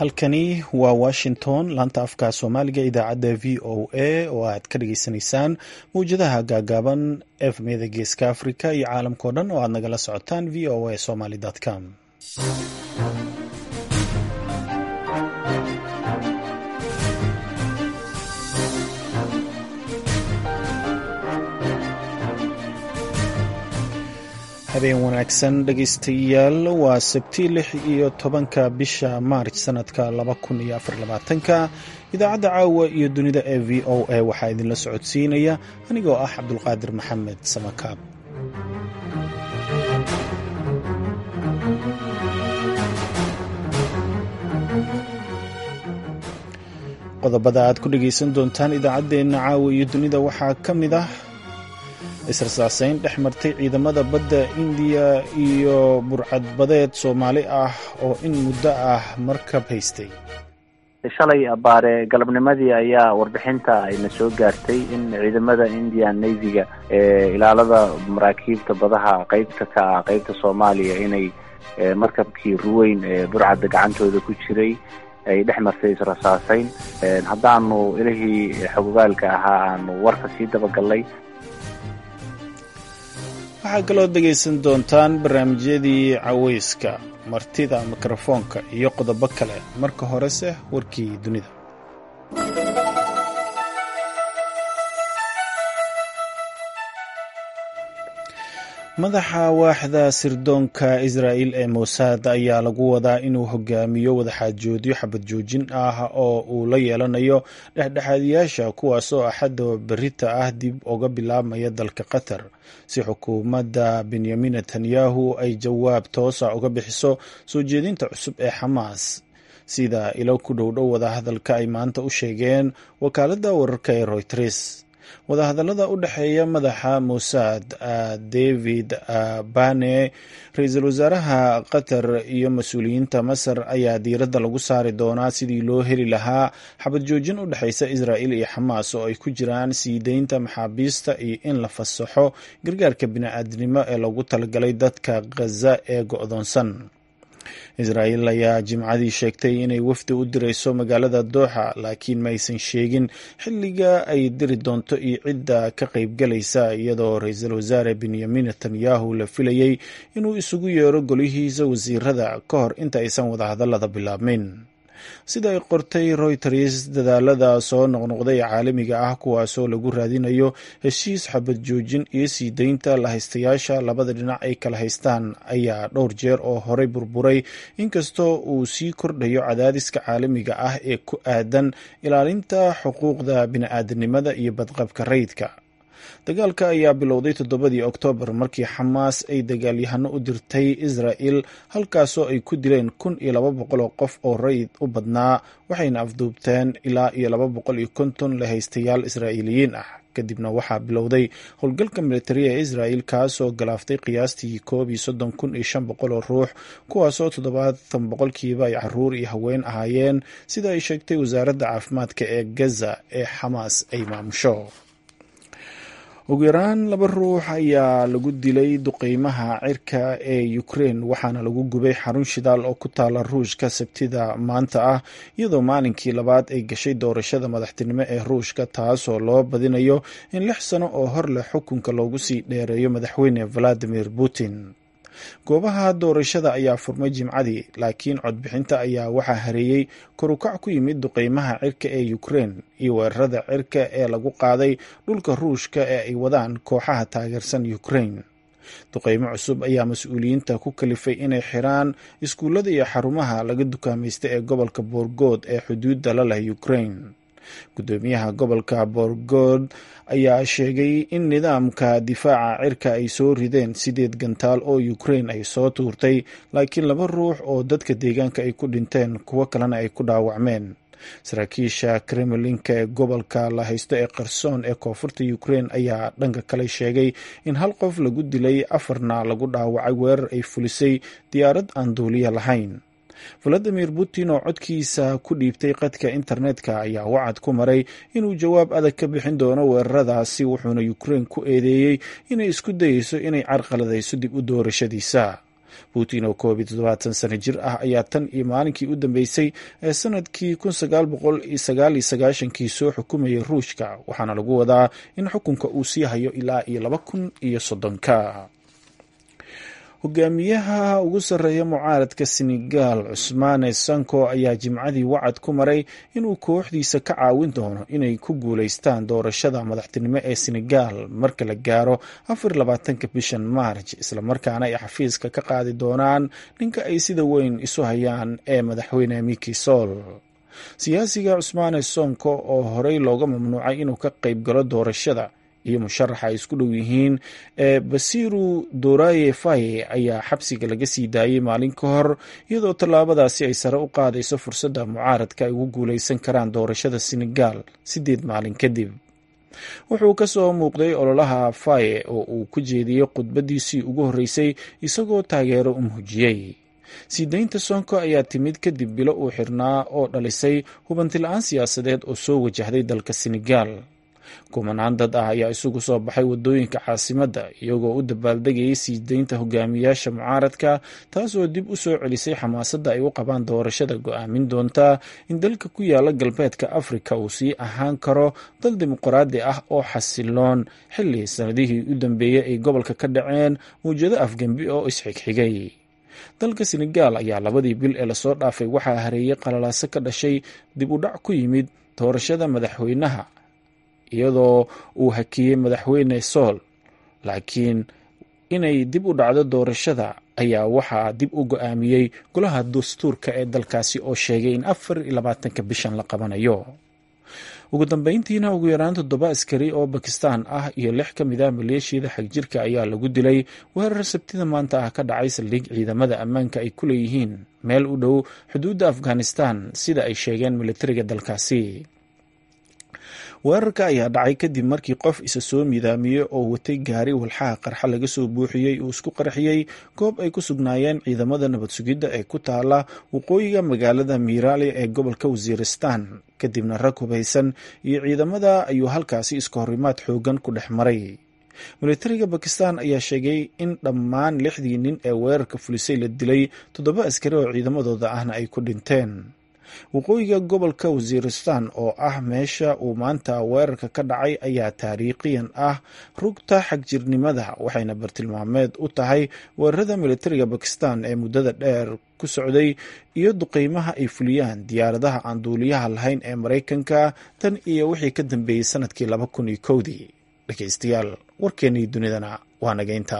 halkani waa washington laanta afka soomaaliga idaacadda v o a oo aad ka dhageysanaysaan mawjadaha gaagaaban efmeda geeska africa iyo caalamkao dhan oo aad nagala socotaan v o a somaly com habeen wanaagsan dhegaystayaal waa sabti lix iyo tobanka bisha maarj sanadka laba kun iyo afar labaatanka idaacadda caawa iyo dunida ee v o a waxaa idinla socodsiinaya anigoo ah cabdulqaadir maxamed samakaab qodobada aad ku dhegaysan doontaan idaacaddeenna caawa iyo dunida waxaa ka mid ah israsaaseyn dhex martay ciidamada badda indiya iyo burcadbadeed soomaali ah oo in muddo ah markab haystay shalay abaare galabnimadii ayaa warbixinta ayna soo gaartay in ciidamada indian navyga ee ilaalada maraakiibta badaha qeybta ka ah qeybta soomaaliya inay markabkii ruweyn ee burcadda gacantooda ku jiray ay dhex martay israsaaseyn haddaanu ilihii xogogaalka ahaa aanu warka sii dabagallay waxaa kaloo dhegaysan doontaan barnaamijyadii caweyska martida mikrofoonka iyo qodobo kale marka horese warkii dunida madaxa waaxda sirdoonka israa'il ee mossad ayaa lagu wadaa inuu hogaamiyo wadaxaajoodyo xabad joojin ah oo uu la yeelanayo dhexdhexaadiyaasha kuwaasoo axadda berita ah dib uga bilaabmaya dalka qatar si xukuumadda benyamin netanyahu ay jawaab toosa uga bixiso soo jeedinta cusub ee xamaas sida ilo ku dhowdhow wadahadalka ay maanta u sheegeen wakaaladda wararka ee royters wadahadallada u dhexeeya madaxa mossad david bane ra-iisul wasaaraha qatar iyo mas-uuliyiinta masar ayaa diiradda lagu saari doonaa sidii loo heli lahaa xabad joojin u dhexaysa israa'il iyo xamaas oo ay ku jiraan sii deynta maxaabiista iyo in la fasaxo gargaarka bini-aadnimo ee loogu talagalay dadka khaza ee go-doonsan israa'iil ayaa jimcadii sheegtay inay wafdi u dirayso magaalada dooxa laakiin maysan sheegin xilliga ay diri doonto iyo cidda ka qaybgalaysa iyadoo ra-iisul wasaare benyamin netanyahu la filayey inuu isugu yeero golihiisa wasiirada ka hor inta aysan wadahadallada bilaabmin sida ay qortay royters dadaalada soo noqnoqday ee caalamiga ah kuwaasoo lagu raadinayo heshiis xabad joojin iyo sii deynta lahaystayaasha labada dhinac ay kala haystaan ayaa dhowr jeer oo horey burburay inkastoo uu sii kordhayo cadaadiska caalamiga ah ee ku aadan ilaalinta xuquuqda bini-aadanimada iyo badqabka rayidka dagaalka ayaa bilowday toddobadii oktoobar markii xamaas ay dagaalyahano u dirtay israa'il halkaasoo ay ku dileen kun iyo laba boqol oo qof oo rayid u badnaa waxayna afduubteen ilaa iyo laba boqol iyo konton lahaystayaal israa'iiliyiin ah kadibna waxaa bilowday howlgalka militariya ee israa'il kaasoo galaaftay qiyaastii koob iyo soddon kun iyo shan boqol oo ruux kuwaasoo toddobaatan boqolkiiba ay caruur iyo haween ahaayeen sida ay sheegtay wasaaradda caafimaadka ee gaza ee xamaas ay maamusho ugu yaraan laba ruux ayaa lagu dilay duqeymaha cirka ee ukrein waxaana lagu gubay xarun shidaal oo ku taala ruushka sabtida maanta ah iyadoo maalinkii labaad ay gashay doorashada madaxtinimo ee ruushka taasoo loo badinayo in lix sano oo hor leh xukunka loogu sii dheereeyo madaxweyne valadimir putin goobaha doorashada ayaa furmay jimcadii laakiin codbixinta ayaa waxaa hareeyey korukac ku yimid duqeymaha cirka ee ukrein iyo weerarada cirka ee lagu qaaday dhulka ruushka ee ay wadaan kooxaha taageersan ukrein duqeymo cusub ayaa mas-uuliyiinta ku kalifay inay xiraan iskuullada iyo xarumaha laga dukaamaysta ee gobolka boorgood ee xuduudda la leh ukrein gudoomiyaha gobolka boorgood ayaa sheegay in nidaamka difaaca cirka ay soo rideen sideed gantaal oo ukrein ay soo tuurtay laakiin laba ruux oo dadka deegaanka ay ku dhinteen kuwo kalena ay ku dhaawacmeen saraakiisha kremlinka ee gobolka la haysto ee qarsoon ee koonfurta ukrein ayaa dhanka kale sheegay in hal qof lagu dilay afarna lagu dhaawacay weerar ay fulisay diyaarad aan duuliya lahayn valadimir putin oo codkiisa ku dhiibtay qadka internetka ayaa wacad ku maray inuu jawaab adag ka bixin doono weeraradaasi wuxuuna ukrein ku eedeeyey inay isku dayeyso inay carqaladayso dib u doorashadiisa putin oo koob iyo toddobaatan sano jir ah ayaa tan iyo maalinkii u dambeysay ee sanadkii kun sagaal boqol sagaal iyo sagaashankii soo xukumayay ruushka waxaana lagu wadaa in xukunka uu sii hayo ilaa iyo laba kun iyo soddonka hogaamiyaha ugu sarreeya mucaaradka senegal cusmaane sanko ayaa jimcadii wacad ku maray inuu kooxdiisa ka caawin doono inay ku guulaystaan doorashada madaxtinimo ee senegal marka la gaaro afar labaatanka bishan maarj islamarkaana ay xafiiska ka qaadi doonaan ninka ay sida weyn isu hayaan ee madaxweyne miki sol siyaasiga cusmaane sonko oo horey looga mamnuucay inuu ka qayb galo doorashada iyo musharaxa ay isku dhow yihiin ee basiru doraye faye ayaa xabsiga laga sii daayey maalin ka hor iyadoo tallaabadaasi ay sare u qaadayso fursadda mucaaradka ay ugu guulaysan karaan doorashada senegal siddeed maalin kadib wuxuu ka soo muuqday ololaha faye oo uu ku jeediyey khudbadiisii ugu horreysay isagoo taageero u muujiyey sii daynta sonko ayaa timid kadib bilo uu xirnaa oo dhalisay hubanti-la-aan siyaasadeed oo soo wajahday dalka senegal kumanaan dad ah ayaa isugu soo baxay wadooyinka caasimadda iyagoo u dabaaldegayay sii daynta hogaamiyaasha mucaaradka taasoo dib u soo celisay xamaasadda ay u qabaan doorashada go-aamin doonta in dalka ku yaala galbeedka afrika uu sii ahaan karo dal dimuqraadi ah oo xasiloon xilli sanadihii u dambeeyey ay gobolka ka dhaceen mawjado afgembi oo isxigxigay dalka senegal ayaa labadii bil ee lasoo dhaafay waxaa hareeyey qalalaaso ka dhashay dib u dhac ku yimid doorashada madaxweynaha iyadoo uu hakiyey madaxweyne sool laakiin inay dib u dhacdo doorashada ayaa waxaa dib u go-aamiyey golaha dastuurka ee dalkaasi oo sheegay in afar iyo labaatanka bishan la qabanayo ugu dambeyntiina ugu yaraan toddoba askari oo bakistan ah iyo lix ka mid ah maleeshiyada xagjirka ayaa lagu dilay weerar sabtida maanta ah ka dhacay saldhig ciidamada ammaanka ay ku leeyihiin meel u dhow xuduudda afghanistan sida ay sheegeen militariga dalkaasi weerarka ayaa dhacay kadib markii qof isa soo midaamiyey oo watay gaari walxaha qarxa laga soo buuxiyey uu isku qarxiyey goob ay ku sugnaayeen ciidamada nabad sugidda ee ku taala waqooyiga magaalada miiraali ee gobolka wasiiristan kadibna rag hubaysan iyo ciidamada ayuu halkaasi iska horimaad xoogan ku dhex maray militariga bakistan ayaa sheegay in dhammaan lixdii nin ee weerarka fulisay la dilay toddoba askari oo ciidamadooda ahna ay ku dhinteen waqooyiga gobolka wasiiristan oo ah meesha uu maanta weerarka ka dhacay ayaa taariikhiyan ah rugta xagjirnimada waxayna bartilmaameed u tahay weerarada militariga bakistan ee muddada dheer ku socday iyo duqeymaha ay fuliyaan diyaaradaha aan duuliyaha lahayn ee maraykanka tan iyo wixii ka dambeeyey sanadkii laba kun iyo kowdii dhegeystayaal warkeennii dunidana waa nageynta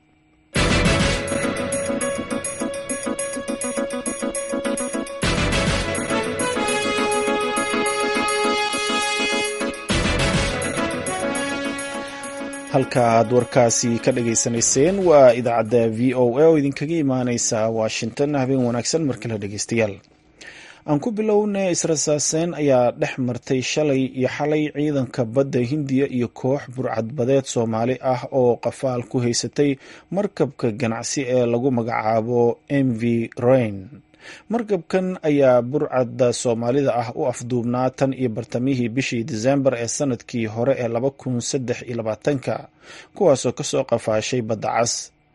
halka aad warkaasi ka dhageysanayseen waa idaacadda v o a oo idinkaga imaaneysa washington habeen wanaagsan markale dhegeystayaal aan ku bilowna israsaaseyn ayaa dhex martay shalay iyo xalay ciidanka badda hindiya iyo koox burcadbadeed soomaali ah oo qafaal ku haysatay markabka ganacsi ee lagu magacaabo m v rain markabkan ayaa burcadda soomaalida ah u afduubnaa tan iyo bartamihii bishii disembar ee sanadkii hore ee laba kun saddex iyo labaatanka kuwaasoo kasoo qafaashay badda cas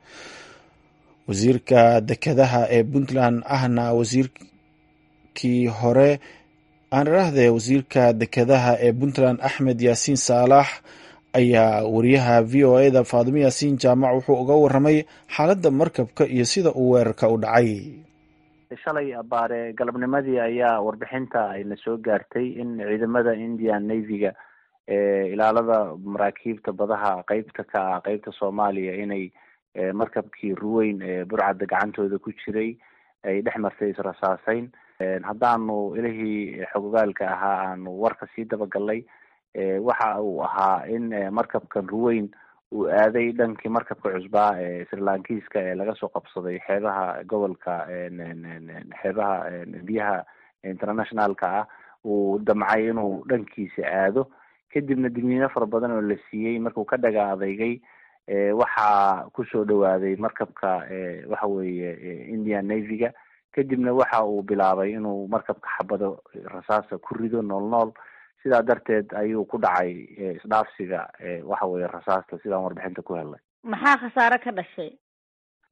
wasiirka dekedaha ee puntland ahna wasiirkii hore aan idhaahdee wasiirka dekedaha ee puntland axmed yaasiin saalax ayaa wariyaha v o e da faadimo yaasiin jaamac wuxuu uga waramay xaaladda markabka iyo sida uu weerarka u dhacay shalay abaare galabnimadii ayaa warbixinta ayna soo gaartay in ciidamada indian navyga ee ilaalada maraakiibta badaha qeybta ka ah qeybta soomaaliya inay markabkii ruweyn ee burcadda gacantooda ku jiray ay dhex martay israsaaseyn haddaanu ilihii xogogaalka ahaa aanu warka sii dabagalnay waxa uu ahaa in markabkan ruweyn uu aaday dhankii markabka cusbaa ee srilankiiska ee laga soo qabsaday xeebaha gobolka xeebaha biyaha internationalka ah uu damcay inuu dhankiisa aado kadibna digniino fara badan oo la siiyey markuu ka dhaga adeygay waxaa kusoo dhawaaday markabka waxa weeye indian navyga kadibna waxa uu bilaabay inuu markabka xabado rasaasa ku rido nool nool sidaa darteed ayuu ku dhacay isdhaafsiga waxa weye rasaasta sidaan warbixinta ku helnay maxaa khasaare ka dhashay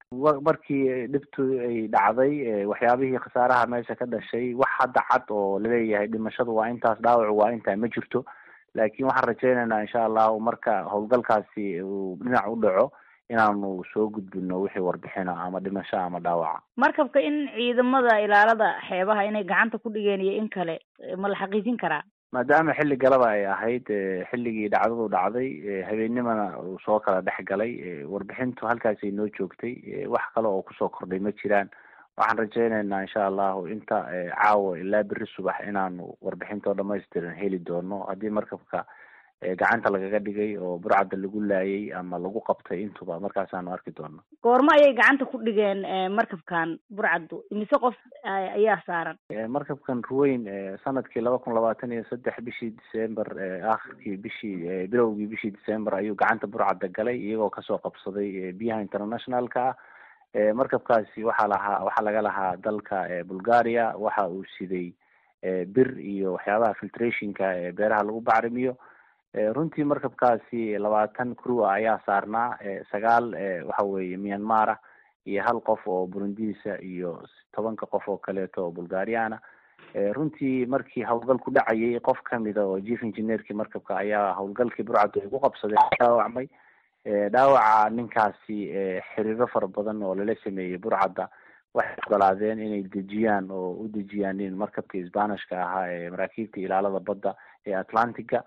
markii dhibtu ay dhacday waxyaabihii khasaaraha meesha ka dhashay wax hadda cad oo laleeyahay dhimashadu waa intaas dhaawacu waa intaa ma jirto laakiin waxaan rajaynaynaa insha allahu marka howlgalkaasi uu dhinac u dhaco inaanu soo gudbino wixii warbixina ama dhimasho ama dhaawaca markabka in ciidamada ilaalada xeebaha inay gacanta ku dhigeen iyo in kale ma la xaqiijin karaa maadaama xilli galaba ay ahayd xilligii dhacdadu dhacday habeennimana uu soo kala dhex galay warbixintu halkaasay noo joogtay wax kale oo kusoo kordhay ma jiraan waxaan rajaynaynaa insha allahu inta caawa ilaa beri subax inaanu warbixintoo dhamaystiran heli doono haddii markabka gacanta lagaga dhigay oo burcadda lagu laayay ama lagu qabtay intuba markaasaanu arki doono goormo ayay gacanta ku dhigeen markabkan burcaddu imise qof ayaa saaran markabkan ruweyn sanadkii laba kun labaatan iyo saddex bishii december akhirkii bishii bilowgii bishii december ayuu gacanta burcadda galay iyagoo kasoo qabsaday biyaha internationalka ah markabkaasi waxaa lahaa waxaa laga lahaa dalka bulgaria waxa uu siday bir iyo waxyaabaha filtrationka ee beeraha lagu bacrimiyo runtii markabkaasi labaatan crew ah ayaa saarnaa sagaal waxa weeye myanmar ah iyo hal qof oo burundiisa iyo tobanka qof oo kaleeto oo bulgariana runtii markii howlgal ku dhacayay qof kamida oo chief engineerkii markabka ayaa howlgalkii burcaddu ay ku qabsadeen dhaawacmay dhaawaca ninkaasi xiriiro fara badan oo lala sameeyey burcadda waxay ogolaadeen inay dejiyaan oo u dejiyaan nin markabkii sbanishka ahaa ee maraakiibta ilaalada badda ee atlantica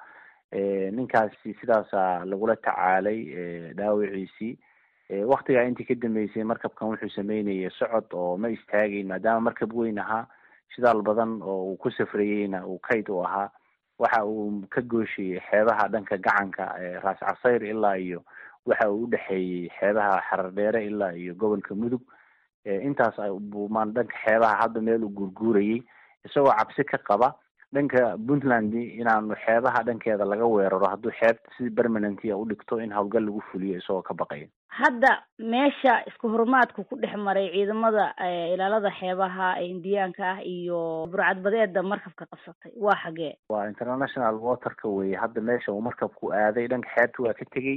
ninkaasi sidaasa lagula tacaalay dhaawiciisii waktigaa intii ka dambeysay markabkan wuxuu sameynayay socod oo ma istaagayn maadaama markab weyn ahaa shidaal badan oo uu ku safrayeyna uu kayd u ahaa waxa uu ka gooshayay xeebaha dhanka gacanka raas casayr ilaa iyo waxa uu udhexeeyey xeebaha xarardheere ilaa iyo gobolka mudug intaas buumaan dhanka xeebaha hadda meel uu guurguurayay isagoo cabsi ka qaba dhanka puntland inaanu xeebaha dhankeeda laga weeraro hadduu xeebta si permanentia u dhigto in howlgal lagu fuliyo isagoo ka baqaya hadda meesha isku horumaadku ku dhex maray ciidamada ilaalada xeebaha ee indiyaanka ah iyo burcadbadeeda markabka qabsatay waa xagee waa international waterka weye hadda meesha uu markabku aaday dhanka xeebta waa ka tegey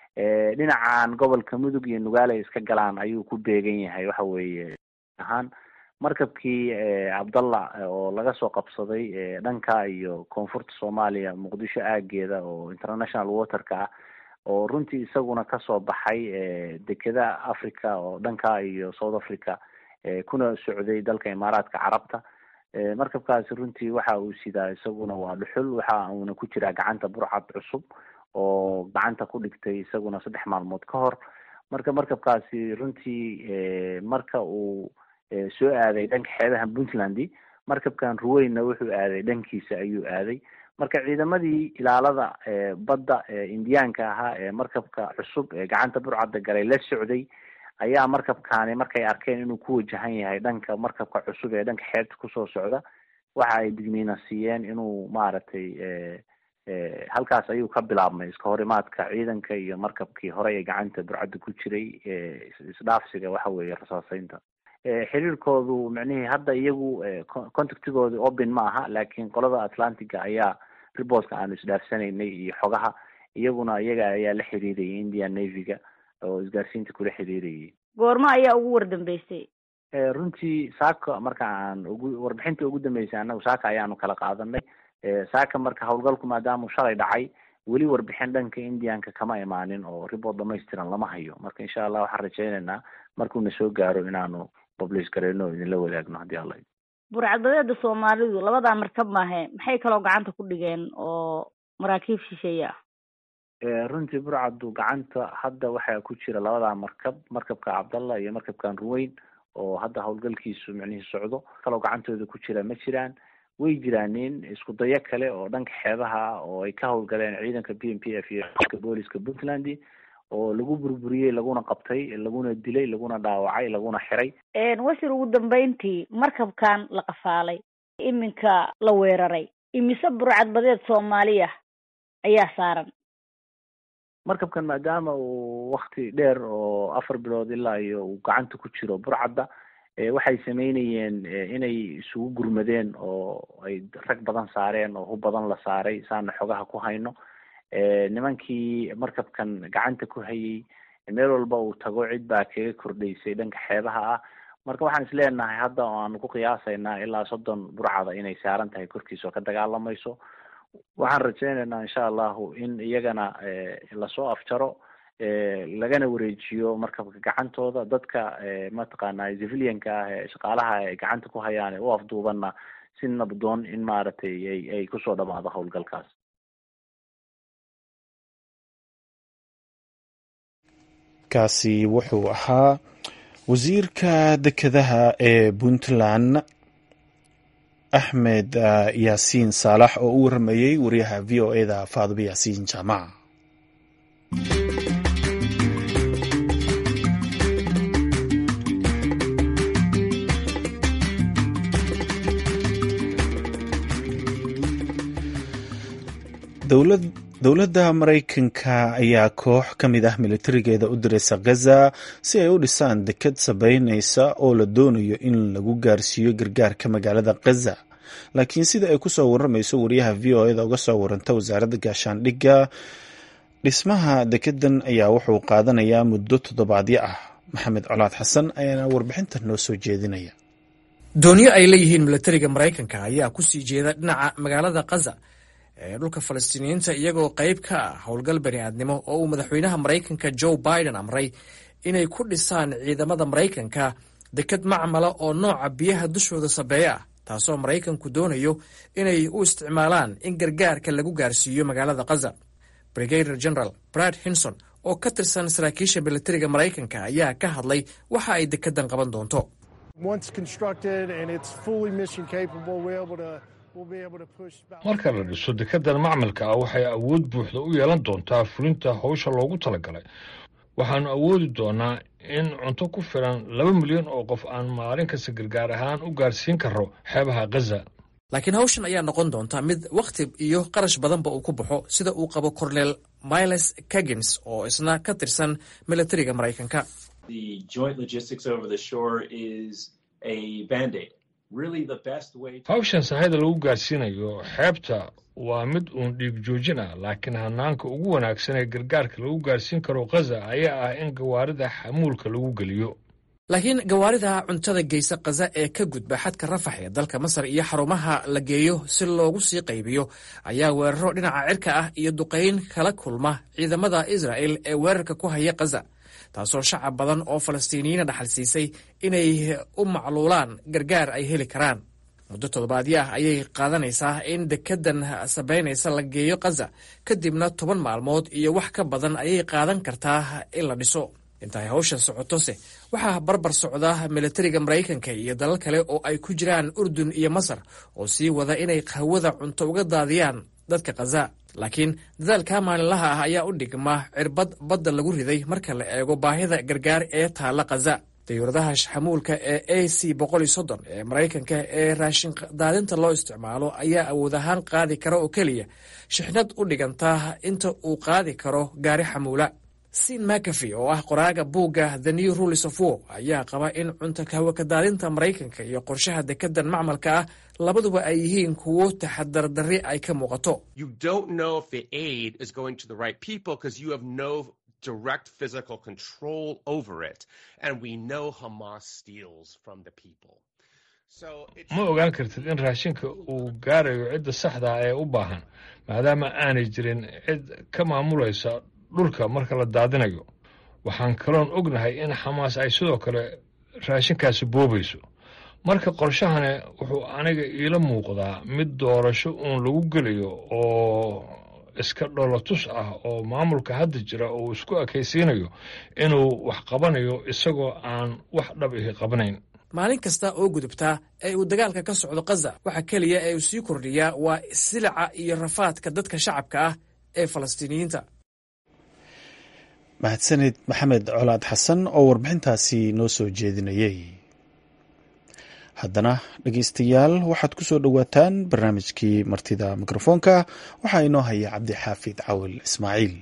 dhinacan gobolka mudug iyo nugaale iska galaan ayuu ku beegan yahay waxa weeye ahaan markabkii cabdallah oo laga soo qabsaday dhanka iyo koonfurta soomaaliya muqdisho aageeda oo international waterka ah oo runtii isaguna kasoo baxay dekeda africa oo dhanka iyo south africa kuna socday dalka imaaraadka carabta markabkaasi runtii waxa uu sidaa isaguna waa dhuxul waxa uuna ku jiraa gacanta burcad cusub oo gacanta ku dhigtay isaguna saddex maalmood ka hor marka markabkaasi runtii marka uu soo aaday dhanka xeebaha puntland markabkan ruweynna wuxuu aaday dhankiisa ayuu aaday marka ciidamadii ilaalada badda indiyaanka ahaa ee markabka cusub ee gacanta burcadda galay la socday ayaa markabkaani markay arkeen inuu ku wajahan yahay dhanka markabka cusub ee dhanka xeebta kusoo socda waxa ay digniina siiyeen inuu maaragtay halkaas ayuu ka bilaabmay iska horimaadka ciidanka iyo markabkii hore ee gacanta burcadda ku jiray isdhaafsiga waxa weeye rasaaseynta xiriirkoodu micnihii hadda iyagu contactigooda open ma aha laakiin qolada atlantica ayaa reportka aanu isdhaafsanaynay iyo xogaha iyaguna iyaga ayaa la xiriirayay indian navyga oo isgaarsiinta kula xiriirayay goormo ayaa ugu wardambeysay runtii saaka marka aan ugu warbixinta ugu dambeysay anagu saaka ayaanu kala qaadanay saaka marka howlgalku maadaama shalay dhacay weli warbixin dhanka indianka kama imaanin oo report dhamaystiran lama hayo marka insha allah waxaan rajaynaynaa markuuna soo gaaro inaanu publish gareyno o idinla wadaagno haddii alla burcadbadeeda soomaalidu labadaa markab maahe maxay kaloo gacanta ku dhigeen oo maraakiib shisheeye ah runtii burcaddu gacanta hadda waxaa ku jira labadaa markab markabka cabdallah iyo markabkan ruweyn oo hadda howlgalkiisu micnihii socdo kaloo gacantooda ku jira ma jiraan way jiraanin isku dayo kale oo dhanka xeebaha oo ay ka howlgaleen ciidanka b m p f iyo booliska puntland oo lagu burburiyey laguna qabtay laguna dilay laguna dhaawacay laguna xiray wasiir ugu dambeyntii markabkan la qafaalay iminka la weeraray imise burcadbadeed soomaaliya ayaa saaran markabkan maadaama uu wakti dheer oo afar bilood ilaa iyo uu gacanta ku jiro burcadda waxay sameynayeen inay isugu gurmadeen oo ay rag badan saareen oo hub badan la saaray saana xogaha ku hayno nimankii markabkan gacanta ku hayay meel walba uu tago cid baa kaga kordhaysay dhanka xeebaha ah marka waxaan is leenahay hadda aanu ku qiyaasaynaa ilaa soddon burcada inay saaran tahay korkiisa oo ka dagaalamayso waxaan rajaynaynaa insha allahu in iyagana lasoo afjaro lagana wareejiyo markabka gacantooda dadka mataqaana civilianka ah ee shaqaalaha ay gacanta ku hayaan ee u afduubanna si nabdoon in maaragtay ay ay kusoo dhamaado howlgalkaas kaasi wuxuu ahaa wasiirka dekedaha ee puntland axmed yaasiin saalax oo u waramayey wariyaha v o e da faadimo yaasiin jaamac dowladda maraykanka ayaa koox ka mid ah militarigeeda u diraysa gaza si ay u dhisaan deked sabaynaysa oo la doonayo in lagu gaarsiiyo gargaarka magaalada gaza laakiin sida ay kusoo waramayso wariyaha v o eda uga soo waranta wasaaradda gaashaandhigga dhismaha dekedan ayaa wuxuu qaadanayaa muddo toddobaadyo ah maxamed colaad xasan ayaana warbixinta noo soo jeedinaya dooniyo ay leeyihiin militariga maraykanka ayaa kusii jeeda dhinaca magaalada kaza ee dhulka falastiiniyiinta iyagoo qayb ka ah howlgal bani aadnimo oo uu madaxweynaha maraykanka joe biden amray inay ku dhisaan ciidamada maraykanka deked macmala oo nooca biyaha dushooda sabeeye ah taasoo maraykanku doonayo inay u isticmaalaan in gargaarka lagu gaarsiiyo magaalada kaza brigader general brad hinson oo ka tirsan saraakiisha militariga maraykanka ayaa ka hadlay waxa ay dekedan qaban doonto marka la dhiso dekedan macmalka ah waxay awood buuxda u yeelan doontaa fulinta howsha loogu talagalay waxaannu awoodi doonaa in cunto ku filan laba milyan oo qof aan maalin kasta gargaar ahaan u gaarsiin karo xeebaha gaza laakiin hawshan ayaa noqon doonta mid wakhti iyo qarash badanba uu ku baxo sida uu qabo cornel miles kagins oo isna ka tirsan militariga maraykanka hawshan sahayda lagu gaarsiinayo xeebta waa mid uun dhiig joojin ah laakiin hanaanka ugu wanaagsan ee gargaarka lagu gaarsiin karo khaza ayaa ah in gawaarida xamuulka lagu geliyo laakiin gawaarida cuntada geysa khaza ee ka gudba xadka rafax ee dalka masar iyo xarumaha la geeyo si loogu sii qaybiyo ayaa weeraro dhinaca cirka ah iyo duqayn kala kulma ciidamada israa'el ee weerarka ku haya khaza taasoo shacab badan oo falastiiniyiina dhaxal siisay inay u macluulaan gargaar ay heli karaan muddo toddobaadyo ah ayay qaadanaysaa in dekedan sabaynaysa la geeyo khaza kadibna toban maalmood iyo wax ka badan ayay qaadan kartaa in la dhiso intaay hawshan socotose waxaa barbar socda militariga maraykanka iyo dalal kale oo ay ku jiraan urdun iyo masar oo sii wada inay hawada cunto uga daadiyaan dadka khaza laakiin dadaalka maalinlaha ah ayaa u dhigma cirbad badda lagu riday marka la eego baahida gargaar ee taalla khaza dayuuradaha xamuulka ee a c boqol iyo soddon ee maraykanka ee raashin daadinta loo isticmaalo ayaa awood ahaan qaadi kara oo keliya shixnad u dhiganta inta uu qaadi karo gaari xamuula sin mcafy oo ah qoraaga buugga the new rules of war ayaa qaba in cunto hawakadaadinta maraykanka iyo qorshaha dekedan macmalka ah labaduba ay yihiin kuwo taxadardarri ay ka muuqato direct physical control over it and we know Hamas steals from the people. ma ogaan kartid in raashinka uu gaarayo cidda saxda ah ee u baahan maadaama aanay jirin cid ka maamulaysa dhulka marka la daadinayo waxaan kaloon ognahay in xamaas ay sidoo kale raashinkaasi boobayso marka qorshahani wuxuu aniga iila muuqdaa mid doorasho uun lagu gelayo oo iska dholotus ah oo maamulka hadda jira uu isku ekaysiinayo inuu wax qabanayo isagoo aan wax dhab ihi qabnayn maalin kasta oo gudubtaa ee uu dagaalka ka socdo khaza waxa keliya ee uu sii kordhiyaa waa silica iyo rafaadka dadka shacabka ah ee falastiiniyiinta mahadsanid maxamed colaad xasan oo warbixintaasi noo soo jeedinayay haddana dhegeystayaal waxaad ku soo dhowaataan barnaamijkii martida mikrofoonka waxaa inoo haya cabdi xaafid cawil ismaaciil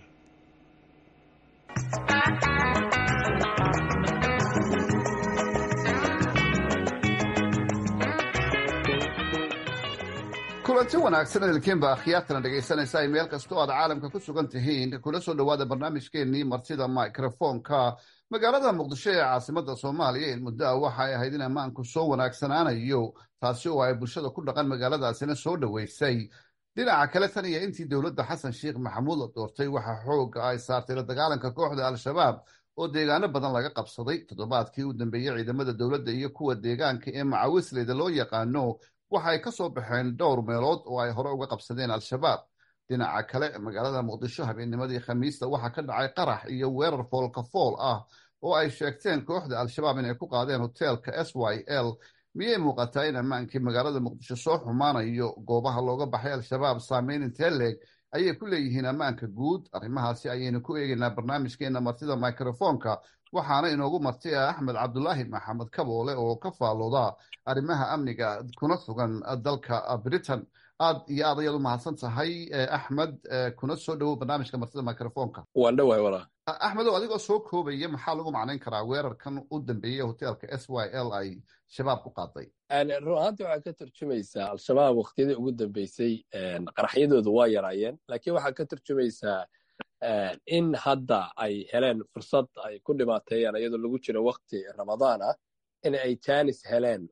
kulanti wanaagsan ehelkiinba akhyaartana dhegaysanaysa ay meel kasta oo aad caalamka ku sugan tihiin kula soo dhowaada barnaamijkeennii martida microfonka magaalada muqdisho ee caasimada soomaaliya in muddo ah waxa ay ahayd in ammaanku soo wanaagsanaanayo taasi oo ay bulshada ku dhaqan magaaladaasina soo dhoweysay dhinaca kale tan iyo intii dowladda xasan sheekh maxamuud la doortay waxaa xooga ay saartay la dagaalanka kooxda al-shabaab oo deegaano badan laga qabsaday toddobaadkii u dambeeyey ciidamada dowladda iyo kuwa deegaanka ee macawisleyda loo yaqaano waxa ay ka soo baxeen dhowr meelood oo ay hore uga qabsadeen al-shabaab dhinaca kale magaalada muqdisho habeennimadii khamiista waxaa ka dhacay qarax iyo weerar foolka fool ah oo ay sheegteen kooxda al-shabaab inay ku qaadeen hoteelka s y l miyay muuqataa in ammaankii magaalada muqdisho soo xumaanayo goobaha looga baxay al-shabaab saameyn intee leeg ayay ku leeyihiin ammaanka guud arrimahaasi ayaynu ku eegaynaa barnaamijkeena martida microfonka waxaana inoogu marti ah axmed cabdulaahi maxamed kaboole oo ka faalooda arrimaha amniga kuna sugan dalka britain aad iyo aad ayaad u mahadsan tahay axmed kuna soo dhowow barnaamijka martida microfonka waan dhawahay walaa axmedow adigoo soo koobaya maxaa lagu macnayn karaa weerarkan u dambeeyey hoteelka s y l ay shabaab ku qaaday run ahaantii waxaa ka turjumaysaa al-shabaab wakhtiyadii ugu dambeysay qaraxyadoodu waa yaraayeen laakiin waxaa ka turjumaysaa in hadda ay heleen fursad ay ku dhibaateeyaan iyadoo lagu jiro wakti ramadaan ah in ay janis heleen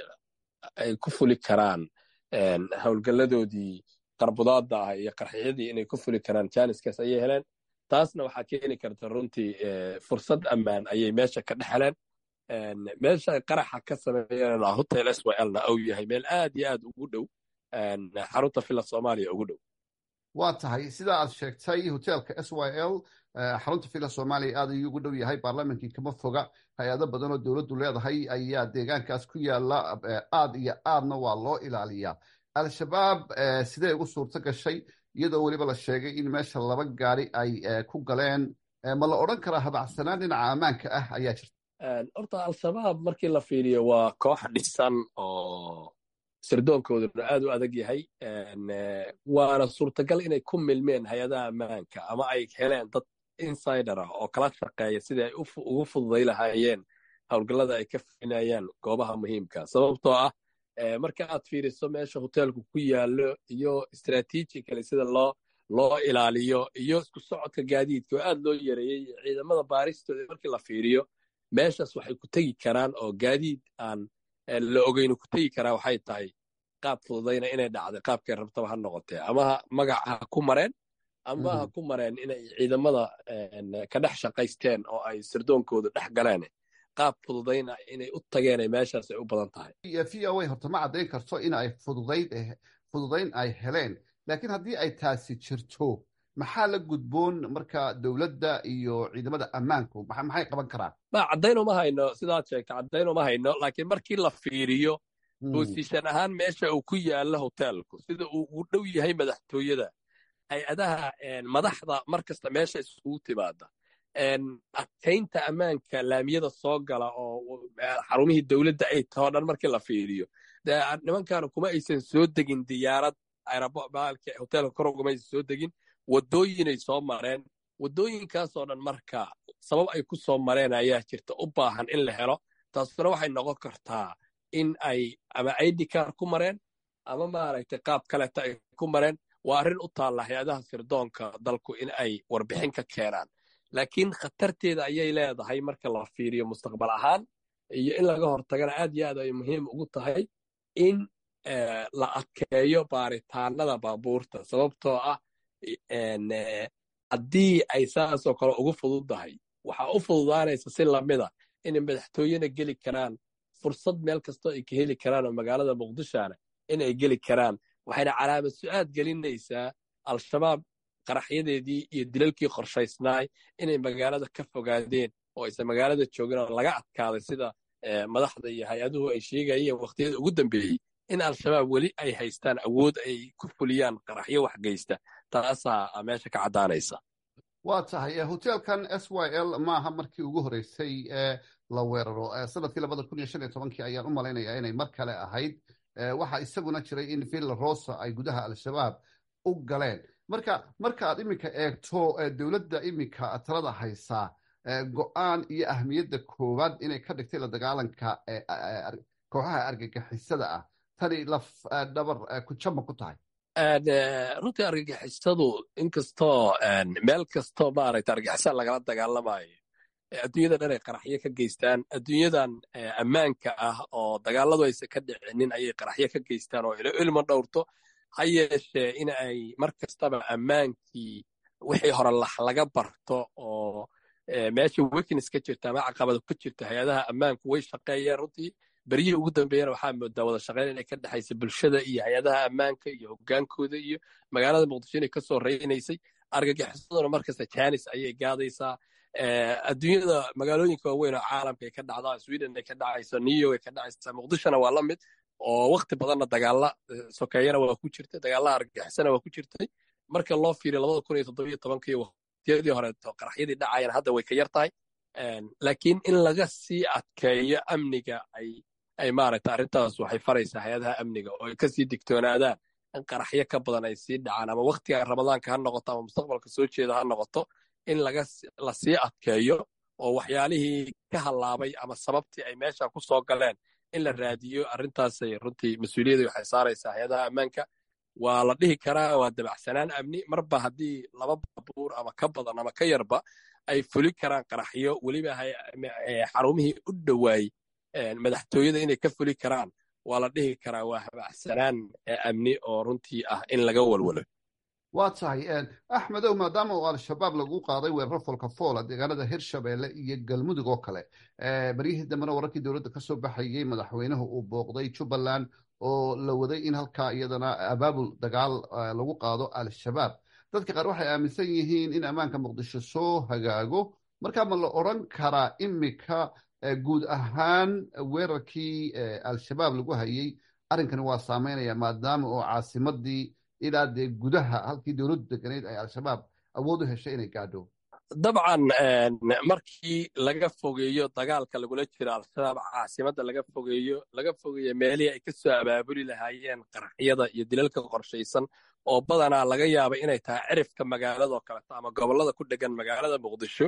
ay ku fuli karaan howlgalladoodii qarbudaadda ah iyo qarxiyadii inay ku fuli karaan janiskaas ayay heleen taasna waxaa keeni karta runtii fursad ammaan ayay meesha ka dhex heleen meesha qaraxa ka sameeyeen hotel s y lna ou yahay meel aad iyo aad ugu dhow xarunta villa soomaaliya ugu dhow waa tahay sidaa aad sheegtay hoteelka s y l xarunta villa soomaaliya aad ayuu ugu dhow yahay baarlamankii kama foga hay-ado badan oo dowladdu leedahay ayaa deegaankaas ku yaala aad iyo aadna waa loo ilaaliyaa al-shabaab sidee ugu suurto gashay iyadoo weliba la sheegay in meesha laba gaari ay ku galeen ma la odhan karaa habacsanaan dhinaca ammaanka ah ayaa jirta horta al-shabaab markii la fiiriyo waa koox dhisan oo sirdoonkooduna aad u adag yahay waana suurtagal inay ku milmeen hay-adaha ammaanka ama ay heleen dad insider ah oo kala shaqeeya sidii ay ugu fududay lahaayeen howlgallada ay ka finayaan goobaha muhiimka sababtoo ah marka aad fiiriso meesha hoteelku ku yaallo iyo strategically sida loo loo ilaaliyo iyo isku socodka gaadiidka oo aad loo yareeyey ciidamada baaristooda markii la fiiriyo meeshaas waxay ku tegi karaan oo gaadiid aan la ogeynu ku tegi karaa waxay tahay qaab fududayna inay dhacday qaabkay rabtaba ha noqotee ama magac ha ku mareen ama ha ku mareen inay ciidamada ka dhex shaqaysteen oo ay sirdoonkooda dhex galeen qaab fududayna inay u tageenay meeshaas ay u badan tahay v o a horta ma caddayn karto in ay fududayd fududayn ay heleen laakiin haddii ay taasi jirto maxaa la gudboon marka dowladda iyo ciidamada ammaanku maxay qaban karaan ma caddayn uma hayno sidaad sheegta caddayn uma hayno laakiin markii la fiiriyo boosishan ahaan meesha uu ku yaalla hoteelku sida uu ugu dhow yahay madaxtooyada hay-adaha madaxda mar kasta meesha isugu timaada adkaynta ammaanka laamiyada soo gala oo xarumihii dowladda ay tahoo dhan markii la fiiriyo nimankaanu kuma aysan soo degin diyaarad hoteelka kor ugama aysan soo degin waddooyinay soo mareen waddooyinkaasoo dhan marka sabab ay ku soo mareen ayaa jirta u baahan in la helo taasuna waxay noqon kartaa in ay ama idkar ku mareen ama maaragtay qaab kaleta ay ku mareen waa arrin u taalla hay-adaha sirdoonka dalku in ay warbixin ka keenaan laakiin khatarteeda ayay leedahay marka la fiiriyo mustaqbal ahaan iyo in laga hortagana aad iyo aad ay muhiim ugu tahay in la adkeeyo baaritaanada baabuurta sababtoo ah haddii ay saasoo kale ugu fududdahay waxaa u fududaanaysa si lamida inay madaxtooyena geli karaan fursad meel kastoo ay ka heli karaan oo magaalada muqdishona in ay geli karaan waxayna calaamad su-aad gelinaysaa al-shabaab qaraxyadeedii iyo dilalkii qorshaysnaay inay magaalada ka fogaadeen oo aysan magaalada joogin oo laga adkaaday sida madaxda iyo hay-aduhu ay sheegayeen wakhtiyada ugu dambeeyey in al-shabaab weli ay haystaan awood ay ku fuliyaan qaraxyo wax geysta taasaa meesha ka caddaanaysa waa tahay hoteelkan s y l maaha markii ugu horreysay ee la weeraro sanadkii labada kun iyo shan iyo tobankii ayaan u malaynayaa inay mar kale ahayd waxaa isaguna jiray in villa rosa ay gudaha al-shabaab u galeen marka marka aad iminka eegto dowladda iminka talada haysaa go-aan iyo ahmiyadda koowaad inay ka dhigtay la dagaalanka kooxaha argagixisada ah tani laf dhabar ku jama ku tahay runtii argagixisadu inkastoo meel kastoo maaragta argagixisa lagala dagaalamayo adduunyada dhan ay qaraxyo ka geystaan adduunyadan ammaanka ah oo dagaaladu aysan ka dhicinin ayay qaraxyo ka geystaan oo ilo ilma dhowrto ha yeeshee in ay mar kastaba ammaankii wixii hore lax laga barto oo meesha weakness ka jirta ama caqabado ka jirta hay-adaha ammaanku way shaqeeyeen runtii beryihii ugu dambeeyana waxaa moodaa wada shaqeyn inay ka dhexaysa bulshada iyo hay-adaha ammaanka iyo hogaankooda iyo magaalada muqdisho inay kasoo reynaysay argagixisaduna markasta janis ayay gaadaysaa adduunyada magaalooyinka waaweyn oo caalamka ay ka dhacdaa sweden ay ka dhacayso new york ay ka dhacaysa muqdishona waa la mid oo wakti badanna dagaalla sokeeyana waa ku jirtay dagaalla argagixisana waa ku jirtay marka loo fiiriyo labada kun iyo toddobiyo tobankii waqtiyadii horeeto qaraxyadii dhacayana hadda way ka yar tahay laakiin in laga sii adkeeyo amniga ay ay maaragta arrintaas waxay faraysaa hay-adaha amniga oo ay kasii digtoonaadaan in qaraxyo ka badan ay sii dhacaan ama waktiga ramadaanka ha noqoto ama mustaqbalka soo jeeda ha noqoto in laga la sii adkeeyo oo waxyaalihii ka hallaabay ama sababtii ay meesha ku soo galeen in la raadiyo arrintaasay runtii mas-uuliyadda waxay saaraysaa hay-adaha ammaanka waa la dhihi karaa waa dabacsanaan amni marba haddii laba baabuur ama ka badan ama ka yarba ay fuli karaan qaraxyo weliba xarumihii u dhowaay madaxtooyada inay ka fuli karaan waa la dhihi karaa waa habacsanaan amni oo runtii ah in laga walwalo waa tahay axmedow maadaama uu al-shabaab lagu qaaday weeraro folkafoola deegaanada hirshabeelle iyo galmudug oo kale baryihii dambena wararkii dowladda ka soo baxayey madaxweynuhu uu booqday jubbaland oo la waday in halkaa iyadana abaabul dagaal lagu qaado al-shabaab dadka qaar waxay aaminsan yihiin in ammaanka muqdisho soo hagaago markaa ma la odran karaa imika guud ahaan weerarkii al-shabaab lagu hayey arrinkani waa saameynaya maadaama oo caasimadii ilaa dee gudaha halkii dowladdu deganayd ay al-shabaab awood u heshay inay gaadho dabcan markii laga fogeeyo dagaalka lagula jiro al-shabaab caasimadda laga fogeeyo laga fogeeyo meelihii ay ka soo abaabuli lahaayeen qaraxyada iyo dilalka qorshaysan oo badanaa laga yaaba inay tahay cirifka magaaladoo kaleto ama gobollada ku dhegan magaalada muqdisho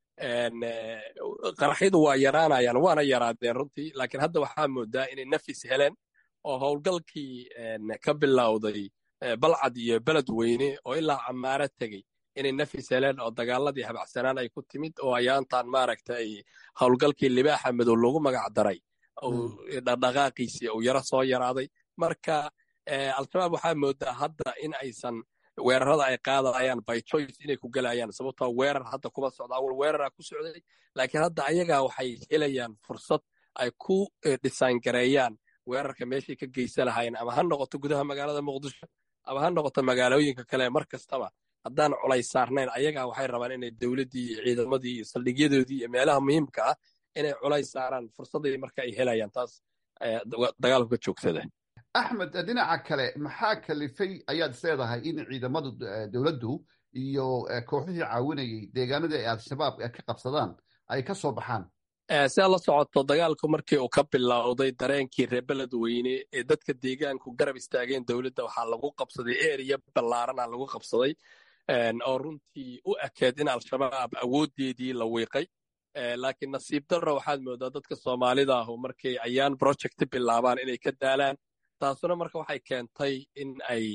qaraxyadu waa yaraanayaan waana yaraadeen runtii laakiin hadda waxaa moodaa inay nafis heleen oo howlgalkii ka bilowday balcad iyo beled weyne oo ilaa camaaro tegey inay nafis heleen oo dagaaladii habacsanaan ay ku timid oo ayaantan maaragta ay howlgalkii libaaxa madow lagu magac daray dhaqdhaqaaqiisii uu yaro soo yaraaday marka al-shabaab waxaa moodaa hadda in aysan weerarada ay qaadayaan by choice inay ku gelayaan sababtoo weerar hadda kuma socda awal weerara ku socday laakiin hadda ayagaa waxay helayaan fursad ay ku dhisaangareeyaan weerarka meeshay ka geysan lahaayeen ama ha noqoto gudaha magaalada muqdisho ama ha noqoto magaalooyinka kale mar kastaba haddaan culays saarnayn ayagaa waxay rabaan inay dowladdii iyo ciidamadii iyo saldhigyadoodii iyo meelaha muhiimka ah inay culays saaraan fursadii marka ay helayaan taas dagaalku ka joogsada axmed dhinaca kale maxaa kalifay ayaad isleedahay in ciidamadu dowladdu iyo kooxihii caawinayay deegaanadii ay al-shabaab ka qabsadaan ay ka soo baxaan siaad la socoto dagaalku markii uu ka bilowday dareenkii reer beled weyne ee dadka deegaanku garab istaageen dowladda waxaa lagu qabsaday eriya ballaarana lagu qabsaday oo runtii u ekeed in al-shabaab awooddeedii la wiiqay laakiin nasiib darro waxaad moodaa dadka soomaalida ahu markay ayaan project bilaabaan inay ka daalaan taasuna marka waxay keentay in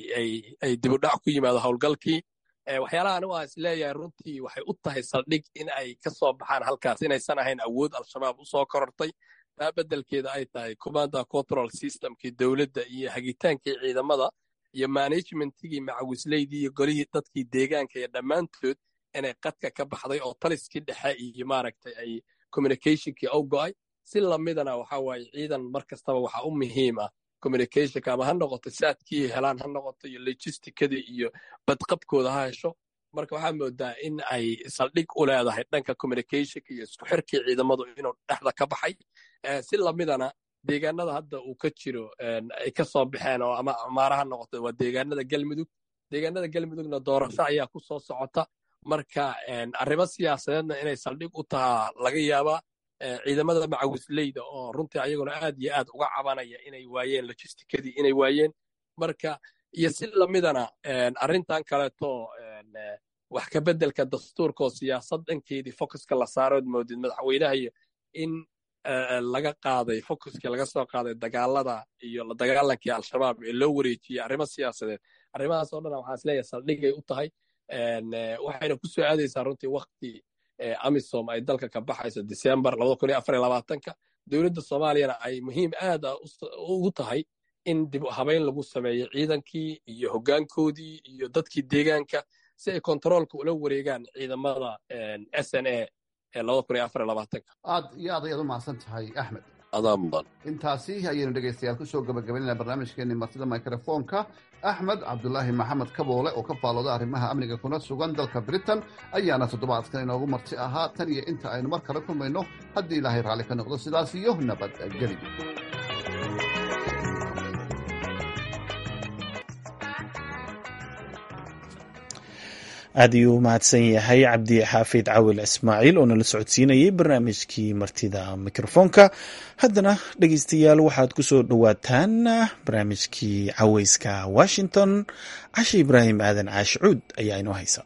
ay dibudhac ku yimaado howlgalkii waxyaalahan waa is leeyahay runtii waxay u tahay saldhig in ay ka soo baxaan halkaas inaysan ahayn awood al-shabaab u soo korortay taa beddelkeeda ay tahay commanda control systemkii dowladda iyo hagitaankii ciidamada iyo managementigii macawisleydii iyo golihii dadkii deegaanka iyo dhammaantood inay qadka ka baxday oo taliskii dhexe iyo maaragtay ay communicationkii u go'ay si lamidana waxa waaye ciidan mar kastaba waxa u muhiim ah communicationka ama ha noqoto saadkii helaan ha noqoto iyo logisticadii iyo badqabkooda ha hesho marka waxaa moodaa in ay saldhig u leedahay dhanka communicationka iyo isku xirkii ciidamadu inuu dhexda ka baxay si lamidana deegaanada hadda uu ka jiro ay ka soo baxeen oo ama amaara ha noqoto waa deegaanada galmudug deegaanada galmudugna doorasho ayaa ku soo socota marka arrimo siyaasadeedna inay saldhig u tahaa laga yaabaa ciidamada macawisleyda oo runtii ayaguna aad iyo aad uga cabanaya inay waayeen logisticadii inay waayeen marka iyo si lamidana arrintan kaleeto wax ka beddelka dastuurka oo siyaasad dhankeedii focuska la saarood moodid madaxweynaha iyo in laga qaaday focuskii laga soo qaaday dagaalada iyo la dagaalankii al-shabaab ee loo wareejiyey arrimo siyaasadeed arrimahaas oo dhan waxaan isleeyahay saldhigay u tahay waxayna ku soo aadaysaa runtii wakti amisom ay dalka ka baxayso december ka dowladda soomaaliyana ay muhiim aad a ugu tahay in dib habayn lagu sameeyo ciidankii iyo hoggaankoodii iyo dadkii deegaanka si ay kontaroolka ula wareegaan ciidamada s n a ee aad iyo aad ayaad u mahadsan tahay axmed adaa mudan intaasi ayaynu dhegaystayaal kusoo gabagabaynayna barnaamijkeenii martida mikrofoonka axmed cabdulaahi maxamed kaboole oo ka faalooda arrimaha amniga kuna sugan dalka britain ayaana toddobaadkan inoogu marti ahaa tan iyo inta aynu mar kale kulmayno haddii ilaahay raalli ka noqdo sidaas iyo nabadgeli aad ayuu u mahadsan yahay cabdi xaafid cawil ismaaciil oo nala socodsiinayay barnaamijkii martida mikrofoonka haddana dhegeystayaal waxaad ku soo dhowaataan barnaamijkii caweyska washington cashe ibraahim aadan caashi cuud ayaa inoo haysa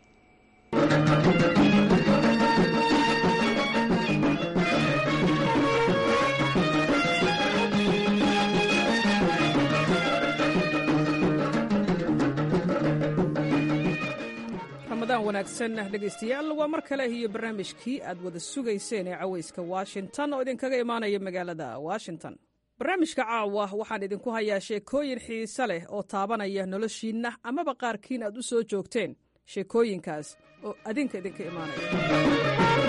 wanaagsan dhegaystayaal waa mar kale iyo barnaamijkii aad wada sugayseen ee caweyska washington oo idinkaga imaanaya magaalada washington barnaamijka caawa waxaan idinku hayaa sheekooyin xiise leh oo taabanaya noloshiinna amaba qaarkiin aad u soo joogteen sheekooyinkaas oo adinka idinka imaanaya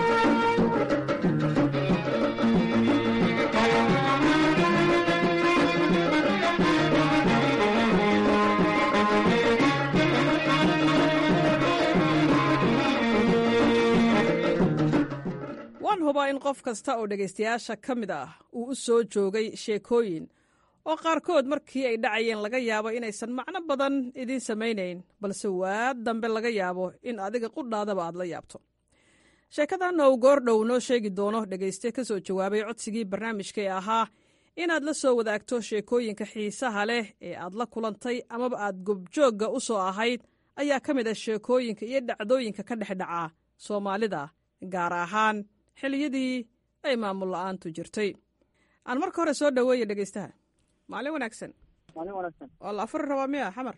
waan hubaa in qof kasta oo dhegaystayaasha ka mid ah uu u soo joogay sheekooyin oo qaarkood markii ay dhacayeen laga yaabo inaysan macno badan idiin samaynayn balse waa dambe laga yaabo in adiga qudhaadaba aad la yaabto sheekadan ou goordhow noo sheegi doono dhegayste ka soo jawaabay codsigii barnaamijka ee ahaa inaad la soo wadaagto sheekooyinka xiisaha leh ee aad la kulantay amaba aad gobjoogga u soo ahayd ayaa ka mid ah sheekooyinka iyo dhacdooyinka ka dhex dhaca soomaalida gaar ahaan xilliyadii ay maamul la'aantu jirtay aan marka hore soo dhoweeya dhegaystaha maalin wanaagsan maalin wanaagsan waa la afuri rabaa miya xamar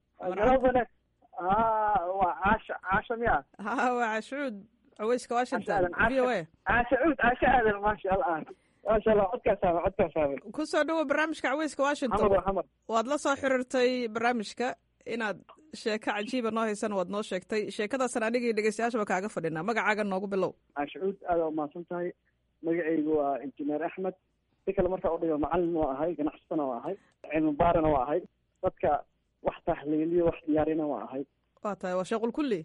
waa caasha caasha miya ha waa cashuud caweyska washington v o a caasha cuud caasha aadan maasha allah maasha allah codkaasaaba codkaasaaba ku soo dhowo barnaamijka caweyska washington xamar xamar waad la soo xiriirtay barnaamijka inaad sheeko cajiiba noo haysan waad noo sheegtay sheekadaasan anigii dhegeystayaashaba kaaga fadhinaa magacaaga noogu bilow caasha cuud aada umahadsan tahay magacaygu waa injineer axmed si kale markaa udhigo macalin waa ahay ganacsatana waa ahay cilmi baarina waa ahay dadka wax tahliiliyo wax diyaarina waa ahay waa tahay waa sheequl kulli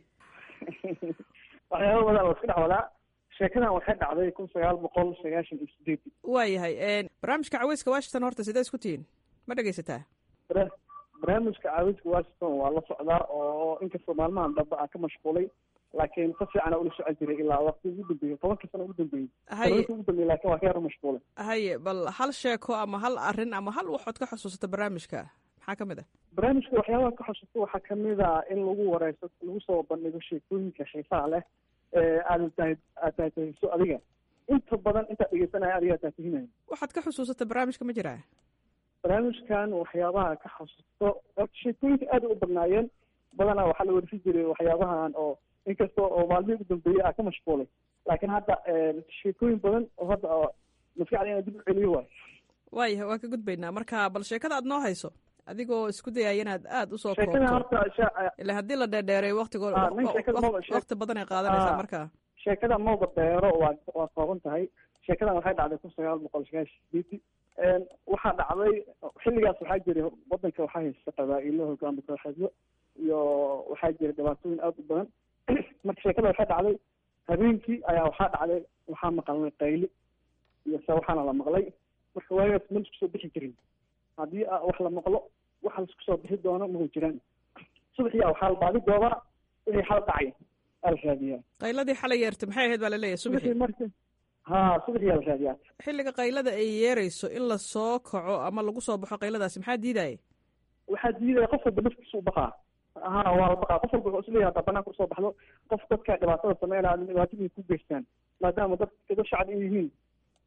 waxyaaba badan oo isku dhex wadaa sheekadan waxay dhacday kun sagaal boqol sagaashan iyo sideed waayahay barnaamijka caweyska washington horta sidee isku tihiin ma dhegaysataa barnaamijka caawiska washington waa la socdaa oo inkastoo maalmahan dambe aan ka mashquulay laakiin si fiicana ula socon jiray ilaa waqti ugu dambeeyey tobanka sano ugu dambeeyey haye tobanka ugu dambeeyey laakiin waa ka yaro mashquulay haye bal hal sheeko ama hal arrin ama hal waxood ka xusuusata barnaamijka maxaa ka mid ah barnaamijka waxyaabaha ka xusuusta waxaa kamid a in lagu wareyso lagu soo bandhigo sheekooyinka xiisaha leh ee aad tahay aad tahatahayso adiga inta badan intaad dhegeysanaya adigaa taatahinaya waxaad ka xusuusata barnaamijka ma jiraa barnaamijkan waxyaabaha ka xasuusto horta sheekooyinka aad u badnaayeen badanaa waxaa la warisi jiray waxyaabahan oo inkasta oo maalmihii ugu dambeeyey aa ka mashquulay laakiin hadda sheekooyin badan oo hadda oo maskaxda inaan dib u celiyo waay waayahay waa ka gudbaynaa marka bal sheekada aad noo hayso adigoo isku dayaya inaad aada usoo sheekada koobto horta sha- ila haddii la dheerdheereey waktigo Ah, nin sheekada maba- sheek- wakti badan ay qaadanaysaa Ah. marka sheekada mawda beero waa waa kooban tahay sheekadan waxay dhacday kun sagaal boqol sagaashan sideedii waxaa dhacday xilligaas waxaa jiray wadanka waxaa haysta qabaa-ilo hogaami kooxeedyo iyo waxaa jiray dhibaatooyin aada u badan marka sheekada waxay dhacday habeenkii ayaa waxaa dhacday waxaa maqalnay qayli iyo se waxaana la maqlay marka waagaas ma laisku soo bixi jirin haddii a- wax la maqlo waxa laisku soo bixi doono mahu jiraan subaxiyaa waxaa la baadi doobaa wixii xal dhacay aa la raadiyaa qayladii xalay yeertay maxay ahayd baa laleeyahay subaxii subaxii marka ha subaxiyaa la raadiyaa xilliga qaylada ay yeerayso in la soo kaco ama lagu soo baxo qayladaasi maxaa diidaya waxaa diidaya qof walba naftiisa u baqaa ha waa la baqaa qof walba wuxuu isleeyahay haddaa banaanka usoo baxdo qof dadka dhibaatada sameynaya dhibaatadii ku geystaan maadaama dad dad shacab ay yihiin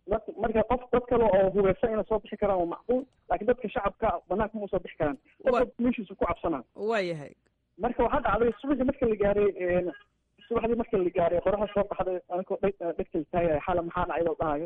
dad marka qof dad kale oo hubeysan inay soo bixi karaan waa macquul laakiin dadka shacabka banaanka ma usoo bixi karaan dadka meeshiisu ku cabsanaa waayahay marka waxaa dhacday subaxii marka la gaaray subaxdii marka la gaaray qoraxda soo baxday anikoo dhegtay taagay xala maxaa dhacay oo dhahayo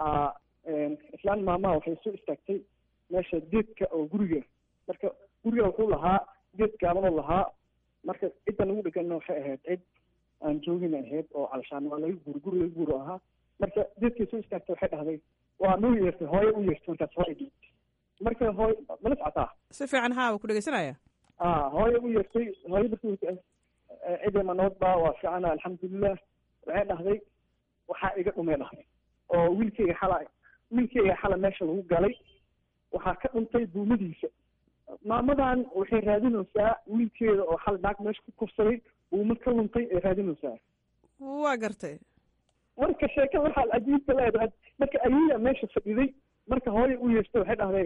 islaan maamaha waxay soo istaagtay meesha geedka oo guriga marka guriga wuxuu lahaa geed gaabanoo lahaa marka cidda lagu dhegana waxay ahayd cid aan joogin ahayd oo calashaan waa laga guuri guri laga guuri ahaa marka geedkay soo istaagtay waxay dhahday waa noo yeertay hooyo u yeertay markaas waa igi marka hooy mala socotaa si fiican haa waa ku dhegeysanaya a hooyo u yeertay hooyo markii cidii manood baa waa fiicana alxamdulilah waxay dhahday waxaa iga dhumay dhahday oo wiilkeyga xala wiilkeyga xala meesha lagu galay waxaa ka dhuntay buumadiisa maamadan waxay raadinaysaa wiilkeeda oo xal naag meesha ku kufsaday buuma ka luntay ay raadinaysaa waa gartay marka sheekada waxaa cajiibka leedahay marka ayeya meesha fadhiday marka hooya u yeestay waxay dhahday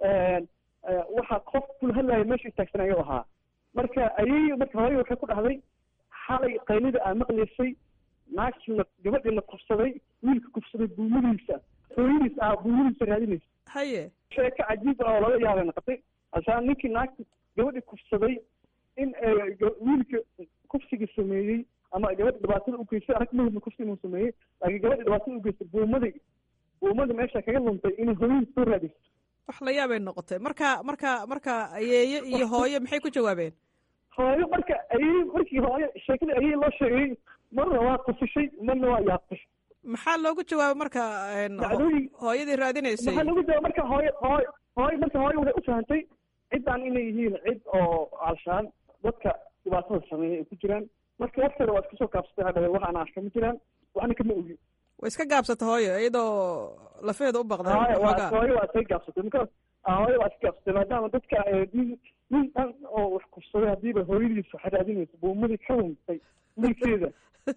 waxaa qof kula hadlaya meesha istaagsanaya ahaa marka ayeya marka hooya waxay ku dhahday xalay qaylida aa maqlaysay naagtii la gabadhii la kufsaday wiilka kufsaday buumadiisa hooyadiis aa buumadiisa raadinaysa haye sheeko cajiib ah oo laga yaabay noqotay ashaan ninkii naagta gabadhii kufsaday in wiilka kufsiga sameeyey ama gabadha dhibaatada ugeystay arag mahudna kufsi inuu sameeyey laakiin gabadha dhibaatada ugeystay buumadii buumada meesha kaga luntay inay hooyadiis soo raadayso wax la yaabay noqotay marka marka marka ayeeye iyo hooyo maxay ku jawaabeen hooyo marka ayey markii hooyo sheekadii ayey loo sheegay marna waa qusishay marna waa yaabtay maxaa loogu jawaabay marka dacdooyin hooyadii raadinaysay maxaa loogu jawaabay marka hooyo hooyo hooyo marka hooyo waxay u fahantay ciddaan inay yihiin cid oo alshaan dadka dhibaatada sameeya ay ku jiraan marka warkeeda waa iska soo kaabsatay hadhawe wax aan arka ma jiraan waxna kama ogi way iska gaabsata hooyo iyadoo lafeeda u baqday hooyo waa hooyo waa iska gaabsatay marka hooyo waa iska gaabsatay maadaama dadka nin nin dhan oo wax kufsaday hadiiba hooyadiis waxay raadinaysa buumadii ka luntay wiilkeeda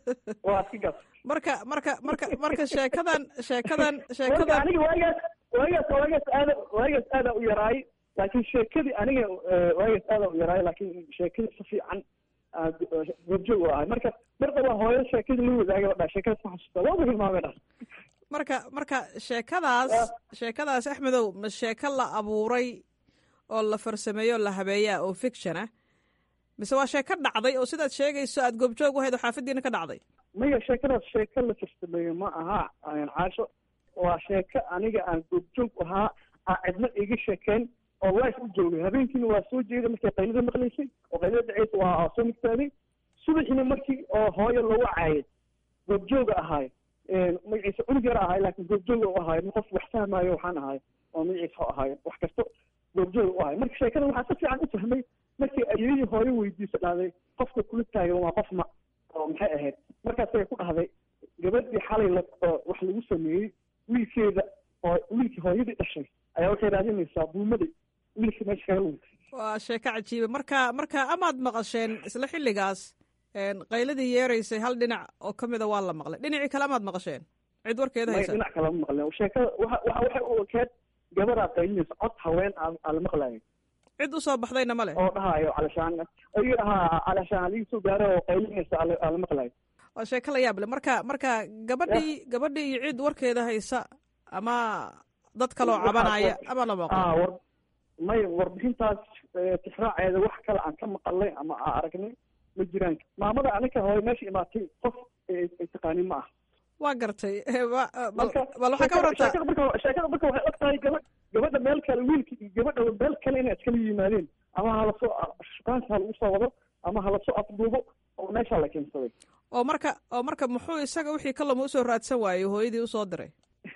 waa iska gaabsatay marka marka marka marka sheekadan sheekadan marka sheekadan aniga waagaas waagaas waagaas aada waagaas aada u yaraay laakiin sheekadii aniga waagaas aada u yaraay laakiin sheekadii si fiican goobjoog u ahay marka mar daba hooyo sheekadii la wadaagay dha sheekadaas ma xasuusta waaba hilmaamay dha marka marka sheekadaas sheekadaas axmedow ma sheeko la abuuray oo la farsameeyo o la habeeyaa oo fiction ah mise waa sheeko dhacday oo sidaad sheegayso aad goobjoog u hayd oo xaafadiina ka dhacday maya sheekadaas sheeko la farsameeyo ma aha caasho waa sheeko aniga aan goobjoog ahaa aan cidna iga sheekeen oo life u joogay habeenkiina waa soo jeeday markay qaylada maqlaysay oo qaylada dhaceysa waa soo migtaaday subaxiina markii oo hooyo lagu caayay goobjooga ahaay magaciisa cunug yara ahaay laakiin goobjooga u ahaay qof wax fahmaayo waxaan ahaay oo magaciisa u ahaay wax kasto goobjooga u ahaay marka sheekada waxaa si fiican u fahmay markii ayeeyii hooyo weydiisa dhahday qofka kula taagan waa qof ma oo maxay ahayd markaasay ku dhahday gabadhii xalay la wax lagu sameeyey wiilkeeda oo wiilkii hooyadii dhashay ayaa waxay raadinaysaa buumadii wiilkii meesha kaga luntay waa sheeko cajiiba marka marka amaad maqasheen isla xilligaas qayladii yeeraysay hal dhinac oo ka mida waa la maqlay dhinacii kale amaad maqasheen cid warkeeda may haysa dhinac kale ma maqleen sheekada waxa waxa waxay u ekeed gabadaa qaylinaysa cod haween aa aa la maqlayo cid usoo baxdayna ma leh oo dhahayo calashaan ayuu dhahaa calashaan aligii soo gaaro oo qaylinaysa aa la- aa la maqlayo waa sheeko la yaab leh marka marka gabadhii gabadhii iyo cid warkeeda haysa ama dad kaloo Waxaa- cabanaya ama la maqlo ah war may warbixintaas eh, tixraaceeda wax kale aan ka maqalnay ama aan aragnay ma jiraan maamada anika hooyo meesha imaatay qof ay ay taqaanin ma ah waa gartay Wa- bal marka bal waxaa ka warantaa sheekada marka sheekada marka waxay og tahay gaba gabadha meel kale wiilka iyo gabadha meel kale inay iskala yimaadeen ama halasoo shukaansi ha lagu soo wado ama halasoo afduubo oo meesha la keensaday oo marka oo marka muxuu isaga wixii kalama usoo raadsan waayey hooyadii usoo diray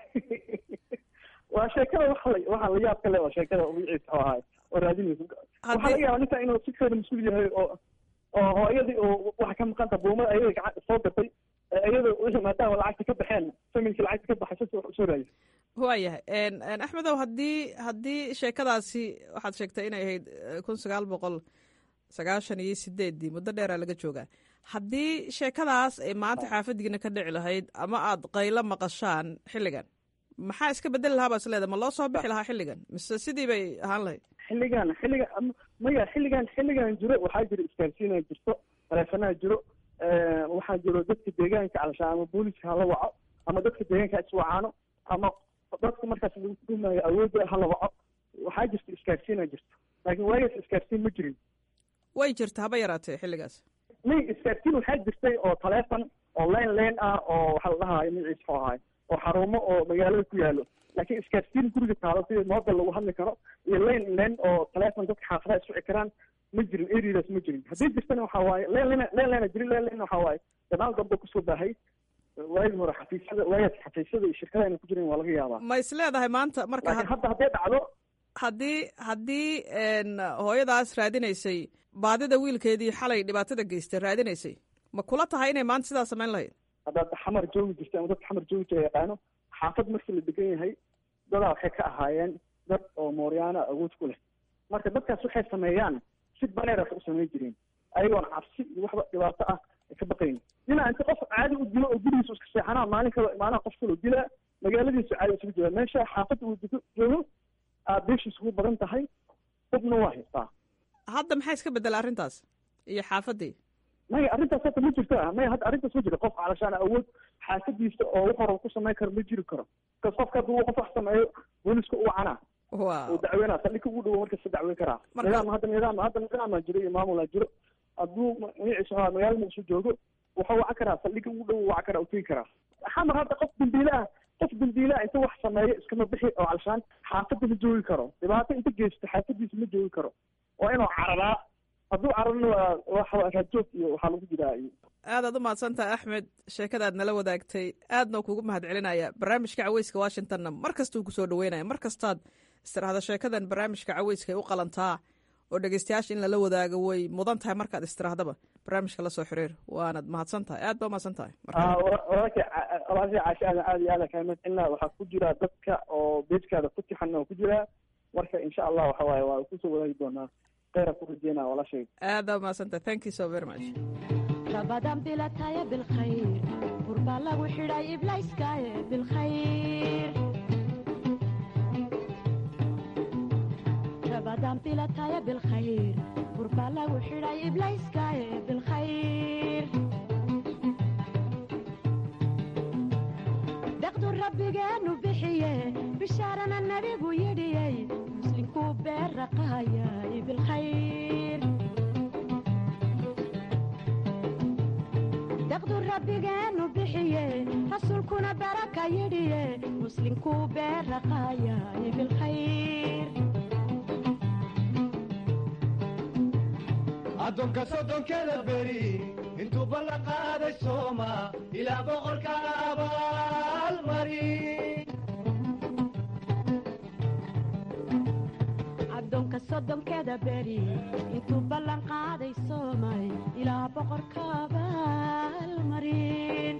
waa sheekada waxa la waxa la yaab kale waa sheekada magaciisa oo ahay oo raadinaysa waxaa Haddii- laga yaabaa ninka inuu si keeda mas-uul yahay oo oo hooyadii oo waxa ka maqanta buumada ayada gacan soo gatay iyada wixii maadaama lacagta ka baxeen familkii lacagta ka baxay si wax usoo raadisay waayahay En- en, axmedow haddii haddii sheekadaasi waxaad sheegtay inay ahayd eh, kun sagaal boqol sagaashan iyo sideeddii muddo dheeraa laga joogaa haddii sheekadaas ay maanta xaafadiina ka dhici lahayd ama aad qaylo maqashaan xilligan maxaa iska bedeli lahaa baa isleeda ma loo soo bixi lahaa xilligan mise sidii bay ahaan lahayd xilligan xilligan ama- maya xilligan xilligan jiro waxaa jiro isgaarsiinaa jirto taleefanaa jiro waxaa jiro dadka deegaanka calashaan ama booliska hala waco ama dadka deegaanka iswacaano ama dadku markaas lagu tumayo awoodda hala waco waxaa jirta isgaarsiina jirto laakiin waagaas isgaarsiin ma jirin way jirta haba yaraatee xilligaas may isgaarsiin waxaa jirtay oo taleefon oo len len ah oo waxaa la dhahayo magaciisa xoo ahay oo xarumo oo magaalada ku yaalo laakiin isgaarsiin guriga taalo sida moodal lagu hadli karo iyo len len oo taleefon dadka xaafadaha iswici karaan ma jirin areadaas ma jirin haddii jirtana waxaa waaye len len len lena jirin len len waxaa waaye gadaal dambe kusoo baahay waagii hore xafiisyada waagaas xafiisyada iyo shirkadaha ayna ku jirin waa laga yaabaa ma is leedahay maanta marka laakiin hadda hadday dhacdo haddii haddii hooyadaas raadinaysay baadida wiilkeedii xalay dhibaatada geystay raadinaysay ma kula tahay inay maanta sidaa samayn lahayd haddaad xamar joogi jirta ama dadka xamar joogi jira yaqaano xaafad markii la degan yahay dadaa waxay ka ahaayeen dad oo mooryaana awood ku leh marka dadkaas waxay sameeyaan si baneeras u samayn jireen ayagoon cabsi iyo waxba dhibaato ah ay ka baqayn dhinaca inta qof caadi u dilo oo gurigiisa iska seexanaa maalin kale maanaha qof kaloo dilaa magaaladiisu caadi isugu jira meesha xaafadda uu dego joogo aad beeshiis ugu badan tahay dadna waa haystaa hadda maxaa iska bedela arrintaas iyo xaafaddii maya arrintaas hadda ma jirto maya hadda arrintaas ma jiro qof calashaan awood xaafadiisa oo wax hore ku samayn karo ma jiri karo kas qofka hadduu qof wax sameeyo booliska u wacana uu dacweynaa saldhigka ugu dhowo markasta dacweyn karaa nidaam hadda nidaam hadda nidaama jiro iyo maamulaa jiro hadduu magaciisa waxaa magaalada muqdisho joogo wuxuu wacan karaa saldhigga ugu dhowo wacan karaa u tegi karaa xamar hadda qof dambiile ah qof dambiile ah inta wax sameeyo iskama bixi oo calashaan xaafadda ma joogi karo dhibaato inta geysto xaafadiisa ma joogi karo waa inuu cararaa hadduu cararna waa rajoog iyo waxaa lagu jiraa iyo aadaad u mahadsantaha axmed sheekadaad nala wadaagtay aadna kuugu mahad celinaya barnaamijka caweyska washingtonna mar kastuu kusoo dhaweynaya mar kastaad istiraahda sheekadan barnaamijka caweyska ay u qalantaa oo dhegeystayaasha in lala wadaago way mudan tahay markaad istirahdaba barnaamijka lasoo xiriir waanad mahadsan tahay aad ba umahadsan tahay walaalkay walaalkay caasha aadan aad iyo aadan kaga mahad celinaa waxaa ku jira dadka oo beejkaada ku tixan oo ku jira marka insha allah waxa waaye waa kusoo wadaagi doonaa kheyra ku rajeynaa walaashay aada umahadsan tahay thank you so very much rabadan bilataya bilkhayr gurbaa lagu xidhay iblayskaaye bilkhayr rabadan bilataya bilkhayr gurbaa lagu xidhay iblayskaaye bilkhayr deqdu rabbigeenu bixiye bishaarana nabigu yidhiyey muslinkuu beerraqaayay bilkhayr deqdu rabbigeenu bixiye rasuulkuna baraka yidhiye muslinkuu beerraqaayay bilkhayr addoonka soddonkeda beri intuu ballan qaaday sooma ilaa boqorka abaalmari addoonka soddonkeeda beri intuu ballan qaaday soomay ilaa boqorka abaalmarin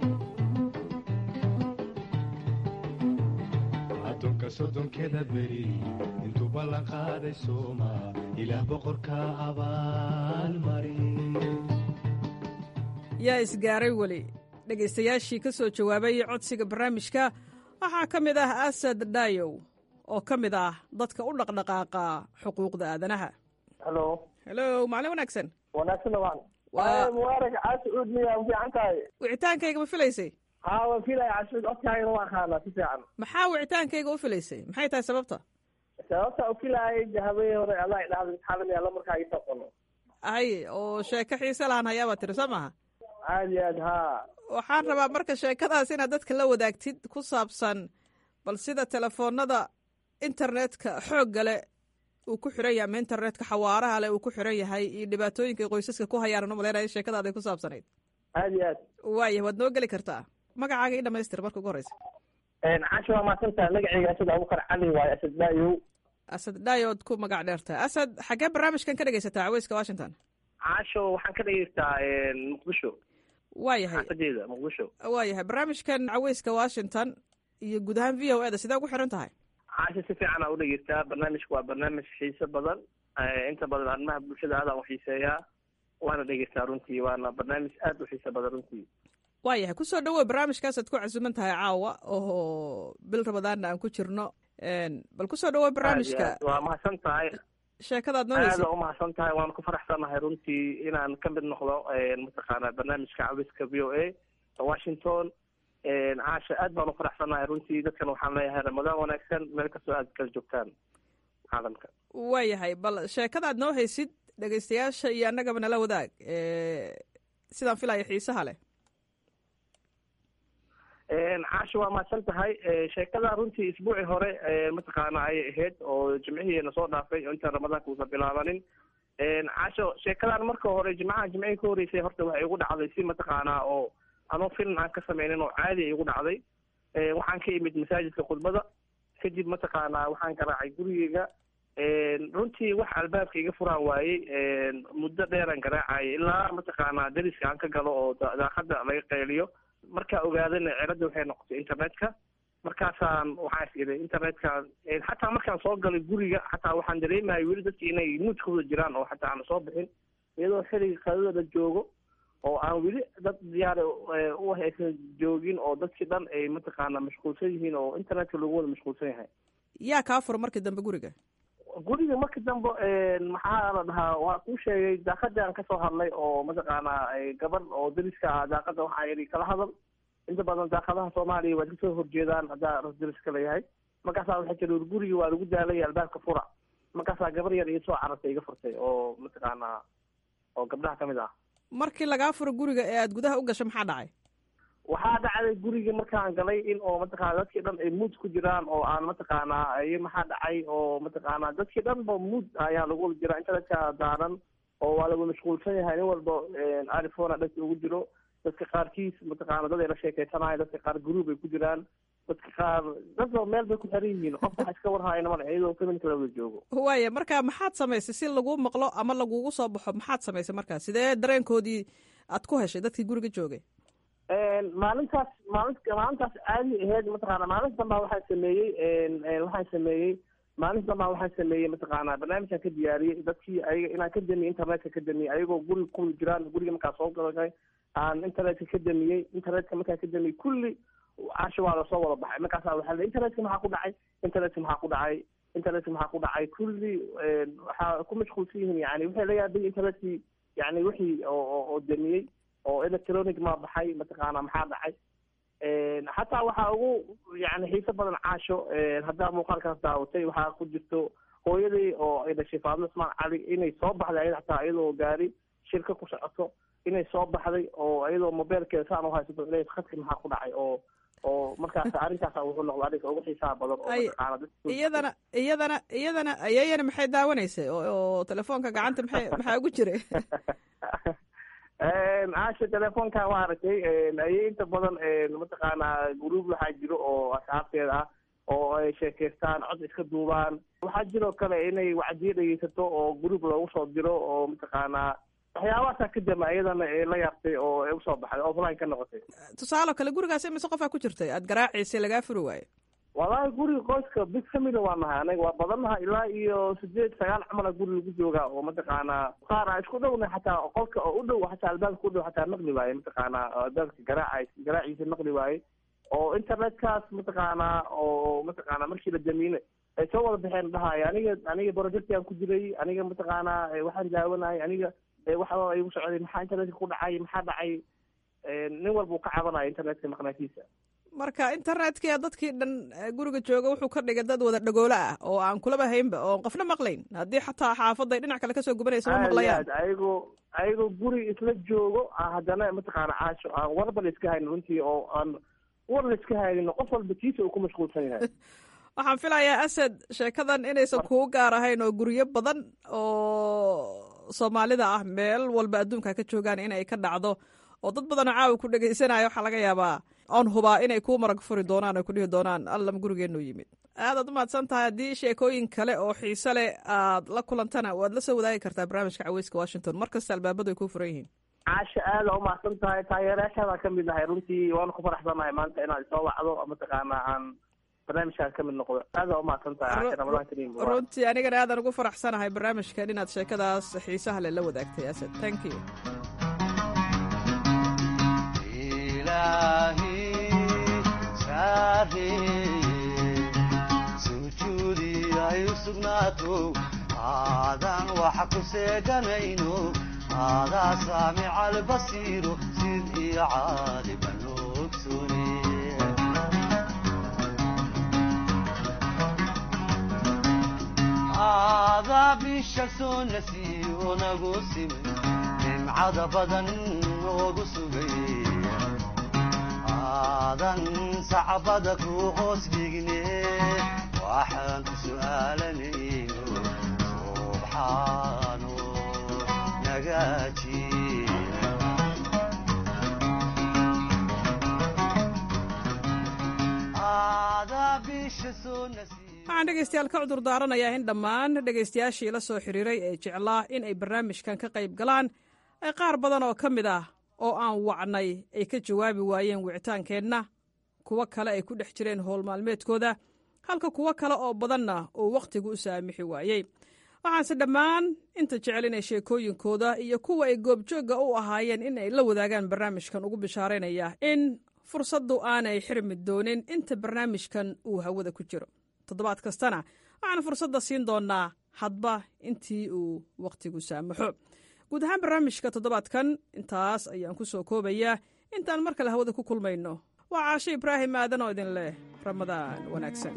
addoonka soddonkeda beri intuu ballan qaaday sooma ilaa boqorka abaalmarin yaa isgaaray weli dhegaystayaashii ka soo jawaabay codsiga barnaamijka waxaa ka mid ah asad dhaayow oo ka mid ah dadka u dhaqdhaqaaqa xuquuqda aadanaha halo helo maalin wanaagsan wanaagsan waan Waa- mubaarag caasuud miya ma fiican tahay wicitaankayga ma filaysay haa waan filaya caasuud codkaagana waan qaanaa si fiican maxaa wicitaankayga u filaysay maxay tahay sababta sababta u filaayay habeen hore adaa idhahda imtixaanan yaalla markaa ii taqono ay oo sheeko xiise lahan hayaabaa tiri soo maaha aad iyo aad haa waxaan rabaa marka sheekadaas inaad dadka la wadaagtid ku saabsan bal sida telefoonada internetka xoogga leh uu ku xiran yahay ama internetka xawaaraha leh uu ku xiran yahay iyo dhibaatooyinka ay qoysaska ku hayaan u malaynaya sheekadaaday ku saabsanayd aad iyo aad waayah waad noo geli kartaa magacaaga ii dhamaystir marka ugu horeysa caasha waa mahadsantaha magacayga asad abubakar cali waaye asad baayow asad dhaayood ku magac dheertahay asad xaggee barnaamijkan ka dhegaysataa caweyska washington caasho waxaan ka dhegeystaa muqdisho waayahay xaafadeeda muqdisho waayahay barnaamijkan caweyska washington iyo guud ahaan v o e da sidee ugu xiran tahay caasha si fiican aa u dhegeystaa barnaamijka waa barnaamij xiiso badan inta badan arrimaha bulshada aadaan u xiiseeyaa waana dhegeystaa runtii waana barnaamij aad u xiiso badan runtii waayahay kusoo dhawow barnaamijkaasaad ku casuuman tahay caawa oo bil ramadaanna aan ku jirno bal kusoo dhawow barnaamijka Aad iyo aad. waa mahadsan tahay sheekadaad noo aada heysay u mahadsan tahay waan ku faraxsanahay runtii inaan ka mid noqdo mataqaana barnaamijka cawiska v o a washington caasha aad baan u faraxsanahay runtii dadkan waxaan leeyahay ramadaan wanaagsan meel kastoo aad kala joogtaan caalamka waayahay bal sheekadaad noo haysid dhegaystayaasha iyo annagaba nala wadaag sidaan filaya xiisaha leh caasha waa mahadsan tahay sheekada runtii isbuucii hore mataqaana ayay ahayd oo jimcihiina soo dhaafay oo intaan ramadaanka uusan bilaabanin caasho sheekadan marka hore jimcaha jimcihii ka horeysay horta waxay igu dhacday si mataqaanaa oo anoo film aan ka sameynin oo caadi ay igu dhacday waxaan ka imid masaajidka khudbada kadib mataqaanaa waxaan garaacay gurigeyga runtii wax albaabka iga furaan waayey muddo dheeraan garaacayay ilaa mataqaanaa dariska aan ka galo oo daaqada laga qayliyo markaa ogaadana celadda waxay noqotay internetka markaasaan waxaan is iday internetka xataa markaan soo galay guriga xataa waxaan dareemaya weli dadki inay nuudkooda jiraan oo xataa aan soo bixin iyadoo xiliga qadada la joogo oo aan weli dad diyaar u aysan joogin oo dadkii dhan ay mataqaana mashquulsan yihiin oo internetka lagu wada mashquulsan yahay yaa kaa fura markii dambe guriga guriga markii dambe maxaa la dhahaa waa kuu sheegay daaqadii aan kasoo hadlay oo mataqaanaa gabadh oo dariska ah daaqada waxaa yidhi kala hadal inta badan daaqadaha soomaaliya waad kasoo horjeedaan haddaa ras dariska layahay markaasaa waxay tiri ur gurigi waa lagu daalay albaabka fura markaasaa gabar yar iyo soo carartay iga furtay oo mataqaanaa oo gabdhaha kamid ah markii lagaa furo guriga ee aad gudaha u gasho maxaa dhacay waxaa dhacday gurigii markaan galay in oo mataqaana dadkii dhan ay mood ku jiraan oo aan mataqaanaa iyo maxaa dhacay oo mataqaanaa dadkii dhan ba mood ayaa lagu wada jiraa internetka daaran oo waa lagu mashquulsan yahay nin walba arifona dhanka ugu jiro dadka qaarkiis mataqaana dad ay la sheekeysanayo dadka qaar group ay ku jiraan dadka qaar dadba meel bay ku xiran yihiin qof waxa iska warhaayna male iyadoo familka la wada joogo waaya marka maxaad samaysay si laguu maqlo ama lagugu soo baxo maxaad samaysay markaa sidee dareenkoodii aad ku heshay dadkii guriga joogay maalintaas maalin maalintaas caadi aheyd mataqaana maalinta dambaa waxaan sameeyey waxaan sameeyey maalinta dambaa waxaan sameeyey mataqaana barnaamijkan ka diyaariyey dadkii ayaga inaan ka damiyey internetka ka damiyey ayagoo guriga ku jiraan guriga markaa soo galay aan internetka ka damiyey internetka markaan ka damiyey kulli casho waa lasoo wada baxay markaasa waxaa le internetka maxaa ku dhacay internetka maxaa ku dhacay internetka maxaa ku dhacay kulli waxaa ku mashquulsan yihiin yani waxay la yaabay internetkii yani wixii oo oo damiyey oo electronic ma baxay mataqaana maxaa dhacay xataa waxaa ugu yani xiiso badan caasho haddaa muuqaalkaas daawatay waxaa ku jirto hooyadii oo ay dhashay faadmo ismaan cali inay soo baxday ayada xataa iyadoo gaari shirka ku socoto inay soo baxday oo iyadoo mobeelkeeda saan uhaysato ilay khadka maxaa ku dhacay oo oo markaas arrinkaas wuxuu noqda arrinka ugu xiisaha badan oo mataqaana iyadana iyadana iyadana ayayana maxay daawanaysay oo telefoonka gacanta maxay maxaa ugu jiray caasha telefoonka waa aragtay ayay inta badan mataqaanaa gruub waxaa jiro oo asxaabteeda ah oo ay sheekeystaan cod iska duubaan waxaa jiroo kale inay wacdiyo dhegeysato oo gruub loogu soo diro oo mataqaanaa waxyaabahaasaa ka dama iyadana la yaabtay oo usoo baxday offline ka noqotay tusaale kale gurigaas imise qofaa ku jirtay aad garaaciisay lagaa furi waayo wallahi guriga qoyska big family waa nahay anaga waa badannaha ilaa iyo sideed sagaal camala guri lagu joogaa oo mataqaanaa qaar aan isku dhowna xataa qolka oo u dhow xataa albaabka u dhow xataa maqli waaye mataqaanaa albaabka garaaca garaaciisa maqli waaye oo internetkaas mataqaanaa oo mataqaanaa markii la damiine ay soo wada baxeen dhahaayo aniga aniga projectiaan ku jiray aniga mataqaanaa waxaan daawanayay aniga waxa igu socday maxaa internetka ku dhacay maxaa dhacay nin walba uu ka cabanaya internetka maqnaatiisa marka internetka dadkii dhan guriga jooga wuxuu ka dhigay dad wada dhagoolo ah oo aan kulaba haynba oo qofna maqlayn haddii xataa xaafaday dhinac kale kasoo gubanaysa ma maqlayaan ayagoo ayagoo guri isla joogo haddana mataqaana caasho aan warba la iska haynin runtii oo aan war la iska haynin qof walba kiisa uu ku mashquulsan yahay waxaan filayaa asad sheekadan inaysan kugu gaar ahayn oo guryo badan oo soomaalida ah meel walba adduunka ka joogaan inay ka dhacdo oo dad badanoo caawa ku dhegaysanaya waxaa laga yaabaa oon hubaa inay kuu marag furi doonaan oo kudhihi doonaan allam gurigeennu yimid aadaad umahadsan tahay haddii sheekooyin kale oo xiise leh aad la kulantana waad la soo wadaagi kartaa barnaamijka caweyska washington mar kasta albaabadu ay kuu furan yihiin caasha aada umahadsan tahay taageerayaashaadaan ka mid nahay runtii waana ku faraxsanahay maanta inaad isoo wacdo mataqaana aan barnaamijkaan ka mid noqdo aada umahadsan tahay ramadaan kariim runtii anigana aadan ugu faraxsanahay barnaamijkan inaad sheekadaas xiisaha leh la wadaagtay asad thank you sujuudi ay u sugnaato aadan waxa ku seeganayno aadaa saamica albasiiro sid iyo caaliban ogsoone aadaa bisha soo nasiyo nagu simay nimcada badan noogu sugay aadan sacbada ku hoos dhigne waxaan ku su'aalanayno subxaano nagaaji aadaa bisha soo nasiyo waxaan dhegaystayaal ka cudur daaranayaa in dhammaan dhegaystayaashii la soo xiriiray ee jeclaa in ay barnaamijkan ka qayb galaan ay qaar badan oo ka mid ah oo aan wacnay ay ka jawaabi waayeen wicitaankeenna kuwo kale ay ku dhex jireen howl maalmeedkooda halka kuwo kale oo badanna uu wakhtigu u saamixi waayey waxaanse dhammaan inta jecel inay sheekooyinkooda iyo kuwa ay goobjoogga u ahaayeen in ay la wadaagaan barnaamijkan ugu bishaaraynaya in fursaddu aanay xirmi doonin inta barnaamijkan uu hawada ku jiro toddobaad kastana waxaan fursadda siin doonnaa hadba intii uu wakhtigu saamaxo guud ahaan barnaamijka toddobaadkan intaas ayaan ku soo koobayaa intaan mar kale hawada ku kulmayno waa caasho ibraahim aadan oo idin leh ramadaan wanaagsan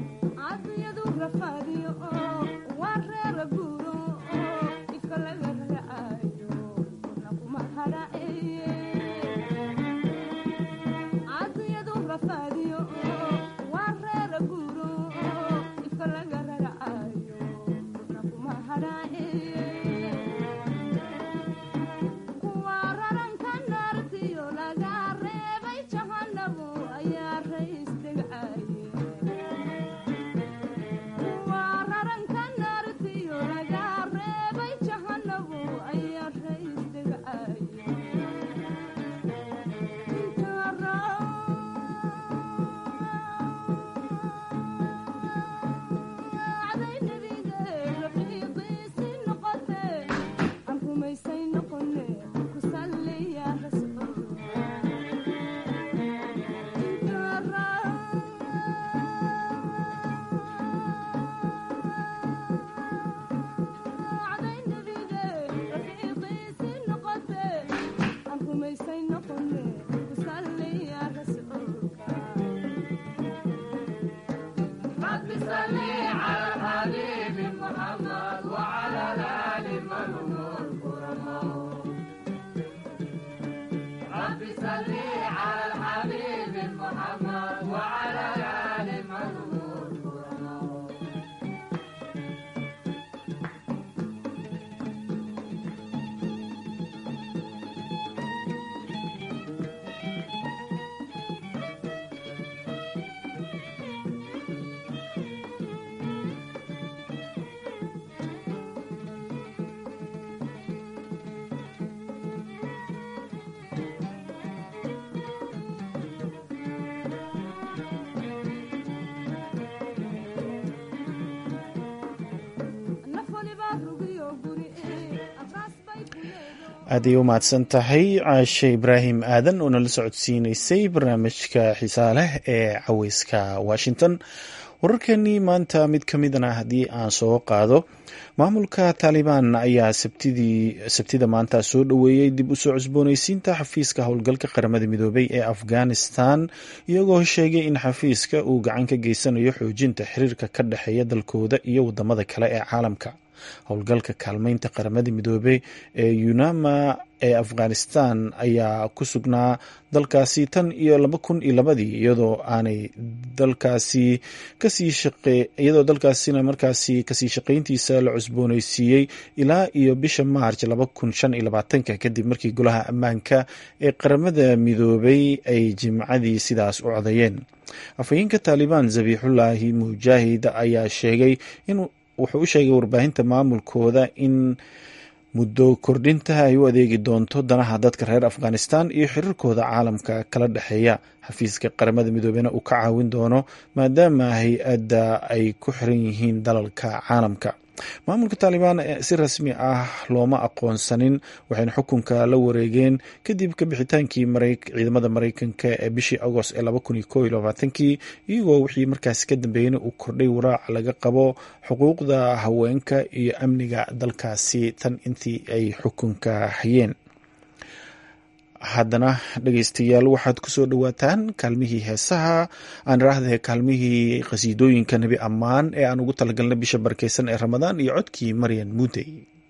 aaday u mahadsan tahay caashe ibraahim aadan oo nala socodsiineysay barnaamijka xiisaa leh ee caweyska washington wararkeenii maanta mid ka midana haddii aan soo qaado maamulka taalibaan ayaa sabtida maanta soo dhoweeyey dib u soo cusbooneysiinta xafiiska howlgalka qaramada midoobay ee afghanistan iyagoo sheegay in xafiiska uu gacan ka geysanayo xoojinta xiriirka ka dhexeeya dalkooda iyo wadamada kale ee caalamka howlgalka kaalmeynta qaramada midoobey ee unama ee afghanistan ayaa ku sugnaa dalkaasi tan iyo laba kun iyo labadii iyadoo aanay dalkaasi kasii shaqe iyadoo dalkaasina markaasi kasii shaqeyntiisa la cusbooneysiiyey ilaa iyo bisha maarj laba kun shan iyo labaatanka kadib markii golaha ammaanka ee qaramada midoobay ay jimcadii sidaas u codeeyeen afhayeenka taalibaan zabiixullaahi mujaahid ayaa sheegay in wuxuu u sheegay warbaahinta maamulkooda in muddo kordhinta ay u adeegi doonto danaha dadka reer afghanistan iyo xiriirkooda caalamka kala dhexeeya xafiiska qaramada midoobena uu ka caawin doono maadaama hay-adda ay ku xiran yihiin dalalka caalamka maamulka taalibaan si rasmi ah looma aqoonsanin waxayna xukunka la wareegeen kadib ka bixitaankii ciidamada mareykanka ee bishii agost ee laba kun iyo ko iyo labaatankii iyagoo wixii markaasi ka dambeeyena uu kordhay waraac laga qabo xuquuqda haweenka iyo amniga dalkaasi tan intii ay xukunka hayeen haddana dhegeystayaal waxaad kusoo dhowaataan kaalmihii heesaha aan iraahdahe kaalmihii qhasiidooyinka nebi ammaan ee aan ugu talagalnay bisha barkeysan ee ramadaan iyo codkii maryan muudey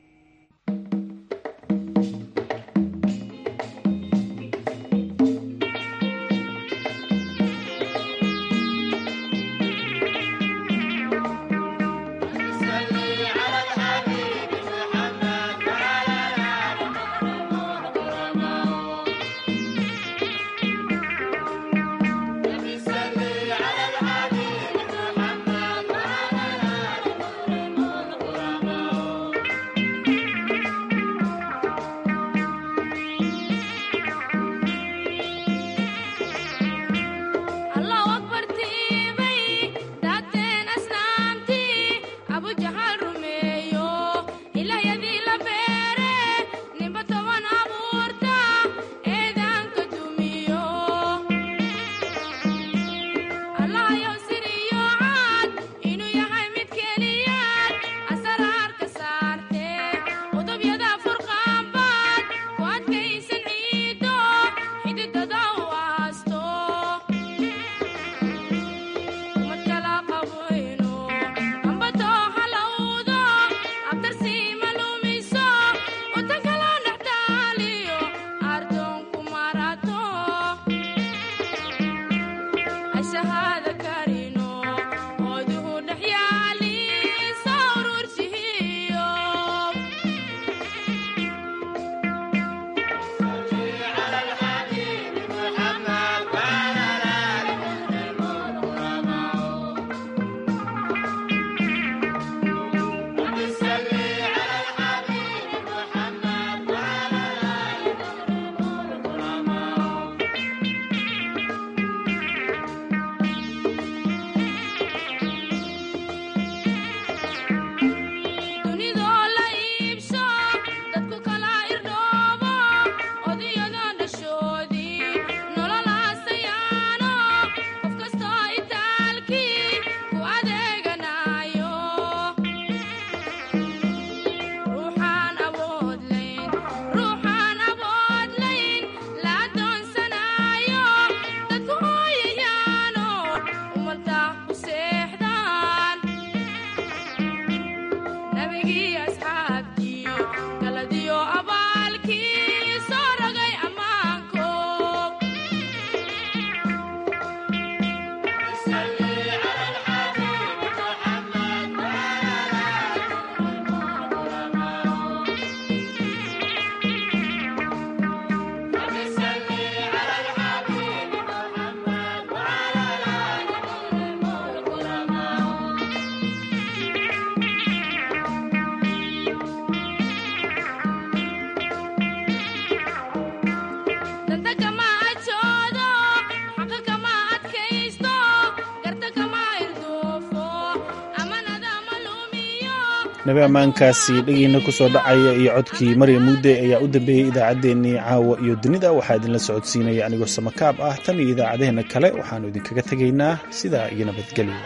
nabi ammaankaasi dhegeyna kusoo dhacaya iyo codkii marya muudde ayaa u dambeeyey idaacaddeenii caawa iyo dunida waxaa idinla socodsiinaya anigoo samakaab ah tan iyo idaacadaheenna kale waxaannu idinkaga tegaynaa sidaa iyo nabadgelyo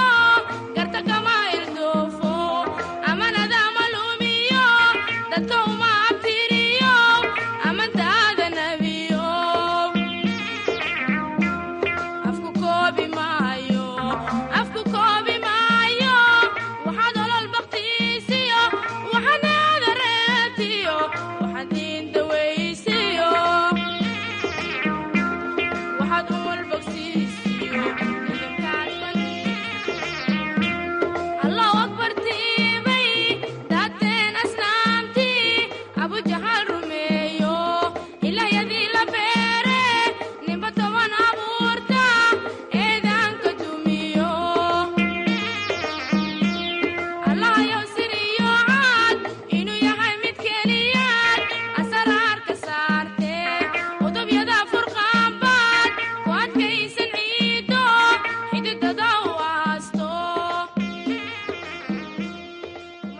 dadka